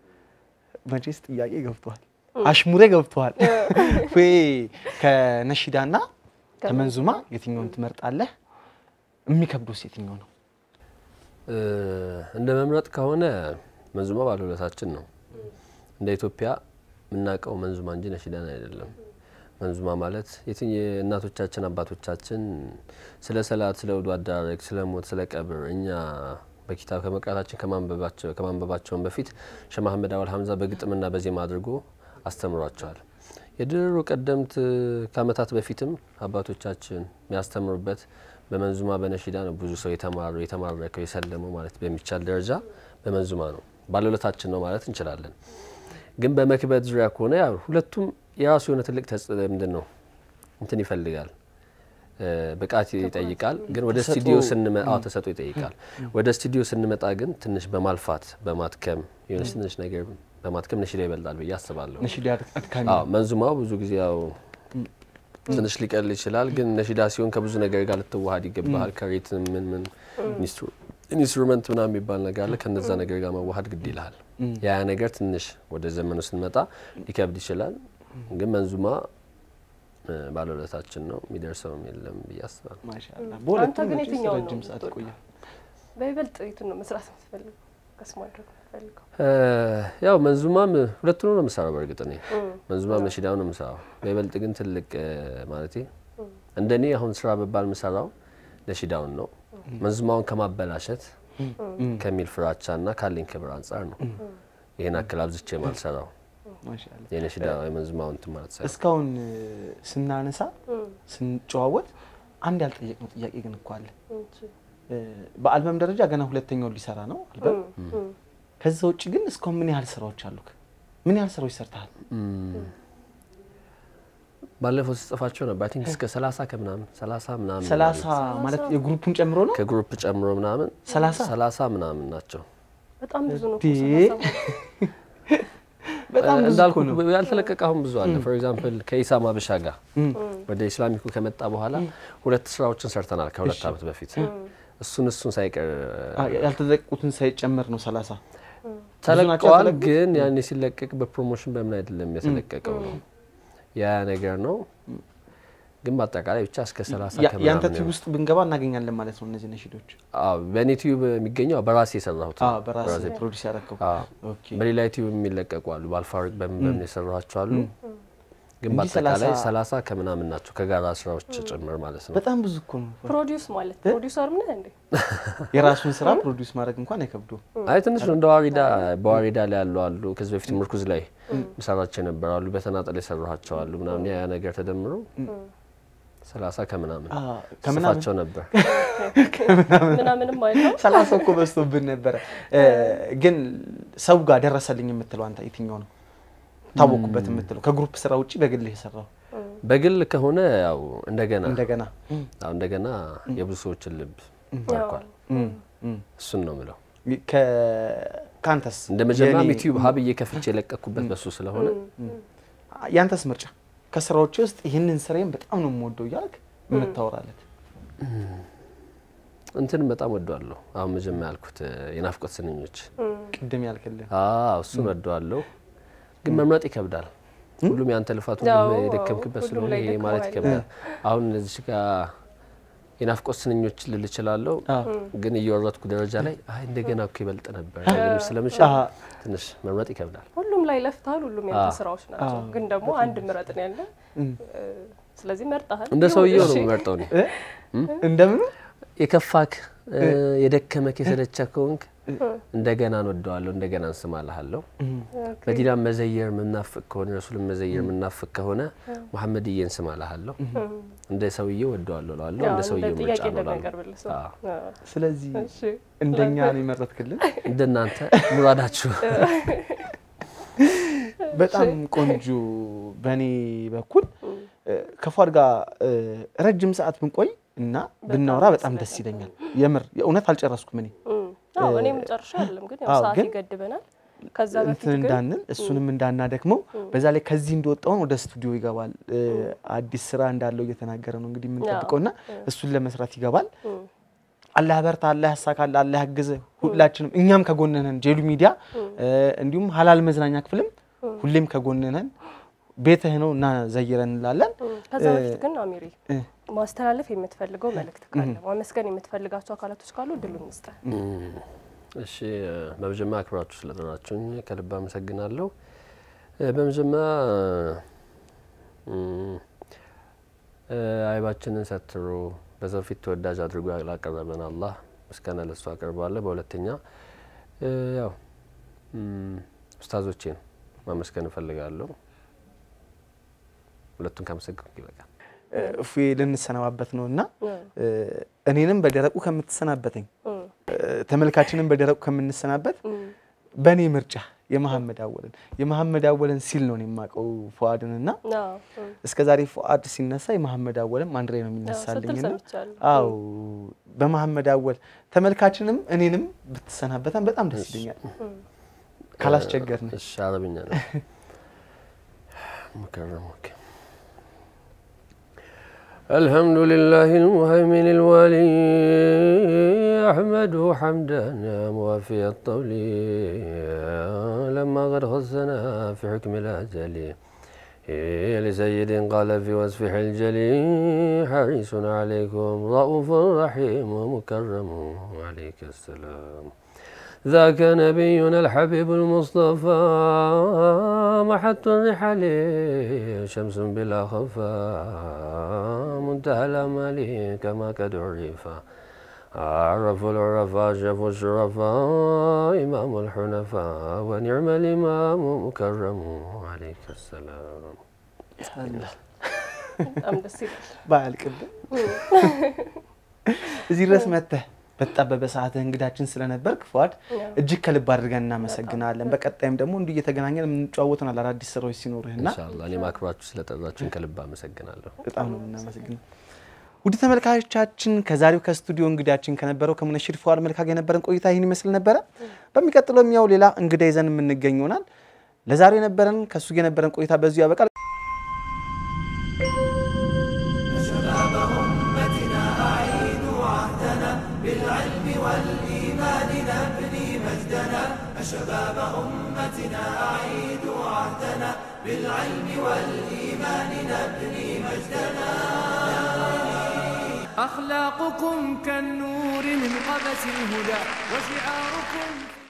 መቼስ ጥያቄ ገብተዋል፣ አሽሙሬ ገብተዋል። ወይ ከነሺዳና ከመንዙማ የትኛውን ትመርጣለህ? የሚከብደውስ የትኛው ነው? እ፣ እንደ መምረጥ ከሆነ መንዙማ ባለውለታችን ነው። እንደ ኢትዮጵያ የምናውቀው መንዙማ እንጂ ነሺዳን አይደለም። መንዙማ ማለት የትኝ እናቶቻችን አባቶቻችን ስለ ሰላት፣ ስለ ውዱ አደራረግ፣ ስለ ሞት፣ ስለ ቀብር እኛ በኪታብ ከመቅራታችን ከማንበባቸው ከማንበባቸውን በፊት ሸህ መሐመድ አወል ሀምዛ በግጥምና በዜማ አድርጎ አስተምሯቸዋል። የድሮ ቀደምት ከአመታት በፊትም አባቶቻችን የሚያስተምሩበት በመንዙማ በነሺዳ ነው። ብዙ ሰው የተማረው የተማረከው የሰለመው ማለት በሚቻል ደረጃ በመንዙማ ነው። ባለውለታችን ነው ማለት እንችላለን። ግን በመክበት ዙሪያ ከሆነ ያው ሁለቱም የራሱ የሆነ ትልቅ ተጽ ምንድን ነው እንትን ይፈልጋል እ፣ ብቃት ይጠይቃል። ግን ወደ ተሰጥኦ- ስቱዲዮ ስንመጣ አዎ ተሰጥኦ ይጠይቃል። ወደ ስቱዲዮ ስንመጣ ግን ትንሽ በማልፋት በማትከም የሆነች ትንሽ ነገር በማትከም ነሺዳ ይበልጣል ብዬ አስባለሁ። ነሺዳ አድካሚ አዎ መንዙማው ብዙ ጊዜ ያው ትንሽ ሊቀል ይችላል። ግን ነሺዳ ሲሆን ከብዙ ነገር ጋር ልትዋሃድ ይገባሃል። ከሬትም ምን ምን ኢንስትሩ- ኢንስትሩመንት ምናምን የሚባል ነገር አለ። ከነዛ ነገር ጋር መዋሃድ ግድ ይልሃል። ያ ያ ነገር ትንሽ ወደ ዘመኑ ስንመጣ ሊከብድ ይችላል። ግን መንዙማ እ፣ ባለውለታችን ነው። የሚደርሰውም የለም ብዬ አስባለሁ። ማሻአላ። አንተ በሁለቱም ግን መቼስ የትኛውን ነው ረጅም ሰዓት የምትወደው? ቆየ። በይበልጥ የቱን ነው መስራት የምትፈልገው? ከስ ማድረግ የምትፈልገው? እ፣ ያው መንዙማም ሁለቱንም ነው የምሰራው። በእርግጥ እኔ መንዙማም ነሺዳው ነው የምሰራው። በይበልጥ ግን ትልቅ እ፣ ማለቴ እንደ እኔ አሁን ስራ በባል የምሰራው ነሺዳውን ነው። መንዙማውን ከማበላሸት ከሚል ፍራቻ እና ካለኝ ክብር አንጻር ነው ይህን አክል አብዝቼ ማልሰራው ማሻአላ። የነሺዳ የመንዙማውን እንትን ማለት ሳይሆን እስካሁን እ፣ ስናነሳ ስንጨዋወት አንድ ያልጠየቅነው ጥያቄ ግን እኮ አለ። እንጂ፣ እ፣ በአልበም ደረጃ ገና ሁለተኛውን ሊሰራ ነው አልበም። እም፣ እም። ከዛ ውጭ ግን እስካሁን ምን ያህል ስራዎች አሉክ? ምን ያህል ስራዎች ሰርተሃል? ባለፈው ስጽፋቸው ነበር አይ ቲንክ እስከ ሰላሳ ከምናምን ሰላሳ ምናምን ሰላሳ ይላሉ። ማለት የግሩፑን ጨምሮ ነው። ከግሩፕ ጨምሮ ምናምን ሰላሳ ሰላሳ ምናምን ናቸው። በጣም ብዙ ነው እኮ እንዴ! ሰላሳ ማለት። በጣም ብዙ እንዳልኩ እኮ ነው። ያልተለቀቀ አሁን ብዙ አለ። ፎር ኤግዛምፕል ከኢሳም አበሻ ጋር ወደ ኢስላሚኩ ከመጣ በኋላ ሁለት ስራዎችን ሰርተናል ከሁለት ዓመት በፊት እሱን እሱን ሳይቀር አ፣ ያልተለቁትን ሳይጨመር ነው ሰላሳ ተለቀዋል። የተለቀቁት? ግን ያኔ ሲለቀቅ በፕሮሞሽን በምን አይደለም የተለቀቀው ነው ያ ነገር ነው። ግን በአጠቃላይ ብቻ እስከ ሰላሳ ያ- ያንተ ከምናምን ቲቪ ውስጥ ብንገባ እናገኛለን ማለት ነው። እነዚህ ነሺዶች አዎ፣ በእኔ ቲዩብ የሚገኘው በራሴ የሰራሁት አ፣ ነው። በራስህ በራሴ ፕሮዲስ ያደረገው አዎ። ኦኬ። በሌላ ዩቲዩብ የሚለቀቁ አሉ። በአልፋሪቅ በምን በምን የሰራኋቸው አሉ። ግን እንጂ በአጠቃላይ ሰላሳ- ሰላሳ ከምናምን ናቸው ከጋራ ስራዎች ጭምር ማለት ነው። በጣም ብዙ እኮ ነው። ፕሮዲውስ ማለት ፕሮዲውሰርም ነህ እንዴ? የራሱን ስራ ፕሮዲስ ማድረግ እንኳን አይከብዱም። አይ ትንሽ ነው እንደ ዋሪዳ በዋሪዳ ላይ ያሉ አሉ። ከዚህ በፊት ምርኩዝ ላይ ምሰራቸው የነበሩ አሉ። በተናጠል የሰራኋቸው አሉ ምናምን ያ ያ ነገር ተደምሮ ሰላሳ ከምናምን አ፣ ከምናምን ጽፋቸው ነበር። ምናምንም አይለው ሰላሳ እኮ በዝቶብን ነበረ። እ፣ ግን ሰው ጋር ደረሰልኝ የምትለው አንተ የትኛው ነው ታወቁበት የምትለው ከግሩፕ ስራ ውጭ በግልህ የሰራው በግል ከሆነ ያው እንደገና እንደገና አዎ እንደገና የብዙ ሰዎችን ልብ ማርኳል። እም፣ እም። እሱን ነው ምለው። ከ- ከአንተስ እንደ መጀመሪያም የኔ- ዩቲዩብ ሀብዬ ከፍቼ የለቀኩበት በሱ ስለሆነ ያንተስ ምርጫ ከስራዎች ውስጥ ይህንን ስራዬን በጣም ነው የምወደው እያልክ የምታወራለት እንትን በጣም ወደዋለሁ። አሁን መጀመሪያ ያልኩት እ፣ የናፍቆት ስንኞች ቅድም ያልክልን አዎ እሱን ወደዋለሁ፣ ግን መምረጥ ይከብዳል። ሁሉም ያንተ ልፋት ሁሉም አዎ፣ የደከምክበት ሁሉም ስለሆነ ላይ ይሄ ማለት ደክመዋል። ይከብዳል። አሁን እዚህ ጋር የናፍቆት ስንኞች ልል እችላለሁ፣ ግን እየወረድኩ ደረጃ ላይ አይ እንደገና እኮ ይበልጥ ነበር ልል ስለምችል አዎ። ትንሽ መምረጥ ይከብዳል። ሁሉም ላይ ለፍተሃል። ሁሉም ያንተ አዎ። ስራዎች ናቸው። ግን ደግሞ አንድ ምረጥ ነው ያለ። ስለዚህ መርጠሃል። እንደ ሰውየው ነው እሺ። የምመርጠው እኔ እ? እንደምኑ የከፋክ እ፣ የደከመክ የሰለቸክ ከሆንክ እንደገና እንወደዋለሁ፣ እንደገና እንስማልሃለሁ። መዲናን መዘየር የምናፍቅ ከሆነ ረሱልን መዘየር የምናፍቅ ከሆነ መሐመድዬን ስማልሃለሁ። እንደ ሰውዬው ወደዋለሁ እለዋለሁ፣ ያው እንደ እንደ ሰውየው ምርጫ ጥያቄ ነው እላለሁ። እንደሚያቀርብልህ ሰው። አዎ። አዎ። ስለዚህ እሺ። እንደኛ ነው የመረጥክልን። እንደናንተ ሙራዳችሁ በጣም ቆንጆ። በእኔ በኩል እ፣ ከፏድ ጋር እ፣ ረጅም ሰዓት ብንቆይ እና ብናወራ በጣም ደስ ይለኛል። የምር የእውነት አልጨረስኩም እኔ እም። አዎ እኔም ጨርሻ አይደለም ግን ያው አዎ፣ ሰዓት ግን- ይገድበናል። ከዛ በፊት እንትን ግን እንዳንል እሱንም እንዳናደክመው በዛ ላይ ከዚህ እንደወጣውን ወደ ስቱዲዮ ይገባል። እ፣ አዲስ ስራ እንዳለው እየተናገረ ነው እንግዲህ የምንጠብቀው እና እሱን ለመስራት ይገባል። አላህ በርታ፣ አላህ ያሳካል፣ አላህ ያግዝ። ሁላችንም እኛም ከጎንህ ነን። ጄሉ ሚዲያ እ፣ እንዲሁም ሀላል መዝናኛ ክፍልም ሁሌም ከጎንህ ነን። ቤትህ ነው እና ዘይረን እንላለን። ከዛ በፊት ግን አሚሪ እ፣ ማስተላለፍ የምትፈልገው መልእክት ካለ ማመስገን የምትፈልጋቸው አካላቶች ካሉ እድሉን እንስጥ። እሺ እ፣ በመጀመሪያ አክብራችሁ ስለጠራችሁኝ ከልብ አመሰግናለሁ። እ፣ በመጀመሪያ እም፣ እ፣ አይባችንን ሰትሮ በሰው ፊት ተወዳጅ አድርጎ ላቀረበን አላህ ምስጋና ለሱ አቀርባለሁ። በሁለተኛ እ፣ ያው እም፣ ኡስታዞቼን ማመስገን እፈልጋለሁ። ሁለቱን ካመሰገንኩ ይበቃል። እ፣ እፎዬ ልንሰነባበት ነው እና እ፣ እኔንም በደረቁ ከምትሰናበተኝ እ፣ ተመልካችንም በደረቁ ከምንሰናበት በእኔ ምርጫ የመሐመድ አወልን የመሐመድ አወልን ሲል ነው እኔ የማውቀው ፉአድን እና እስከ ዛሬ ፉአድ ሲነሳ የመሐመድ አወልም አንድ ላይ ነው የሚነሳልኝ ስትል እና ሰምቻለሁ። አው በመሐመድ አወል ተመልካችንም እኔንም ብትሰናበተን በጣም ደስ ይለኛል ካላስቸገርን እሺ አረብኛ ነው مكرم اوكي الحمد لله المهيمن الولي أحمده حمدا موافي الطول لما قد خصنا في حكم الأجل لسيد قال في وصفه الجلي حريص عليكم رؤوف رحيم ومكرم عليك السلام ذاك نبينا الحبيب المصطفى محط الرحل شمس بلا خفاء منتهى الأمل كما قد عرف عرف العرفاء شافوا الشرفاء إمام الحنفاء ونعم الإمام مكرم عليك السلام በጣም ደስ ይላል። ባያልቅብን እዚህ ድረስ መጥተህ በተጣበበ ሰዓትህ እንግዳችን ስለነበርክ ፉአድ እጅግ ከልብ አድርገን እናመሰግናለን። በቀጣይም ደግሞ እንዲህ እየተገናኘን የምንጨዋወተናል አዳዲስ ስራዎች ሲኖርህና ኢንሻአላህ እኔም አክብራችሁ ስለጠራችሁኝ ከልብ አመሰግናለሁ። በጣም ነው የምናመሰግነው። ውድ ተመልካቾቻችን ከዛሬው ከስቱዲዮ እንግዳችን ከነበረው ከሙነሽድ ፉአድ መልካ ጋር የነበረን ቆይታ ይህን ይመስል ነበረ። በሚቀጥለውም ያው ሌላ እንግዳ ይዘን የምንገኝ ይሆናል። ለዛሬው የነበረን ከእሱ ጋር የነበረን ቆይታ በዚሁ ያበቃል። أخلاقكم كالنور من قبس الهدى وشعاركم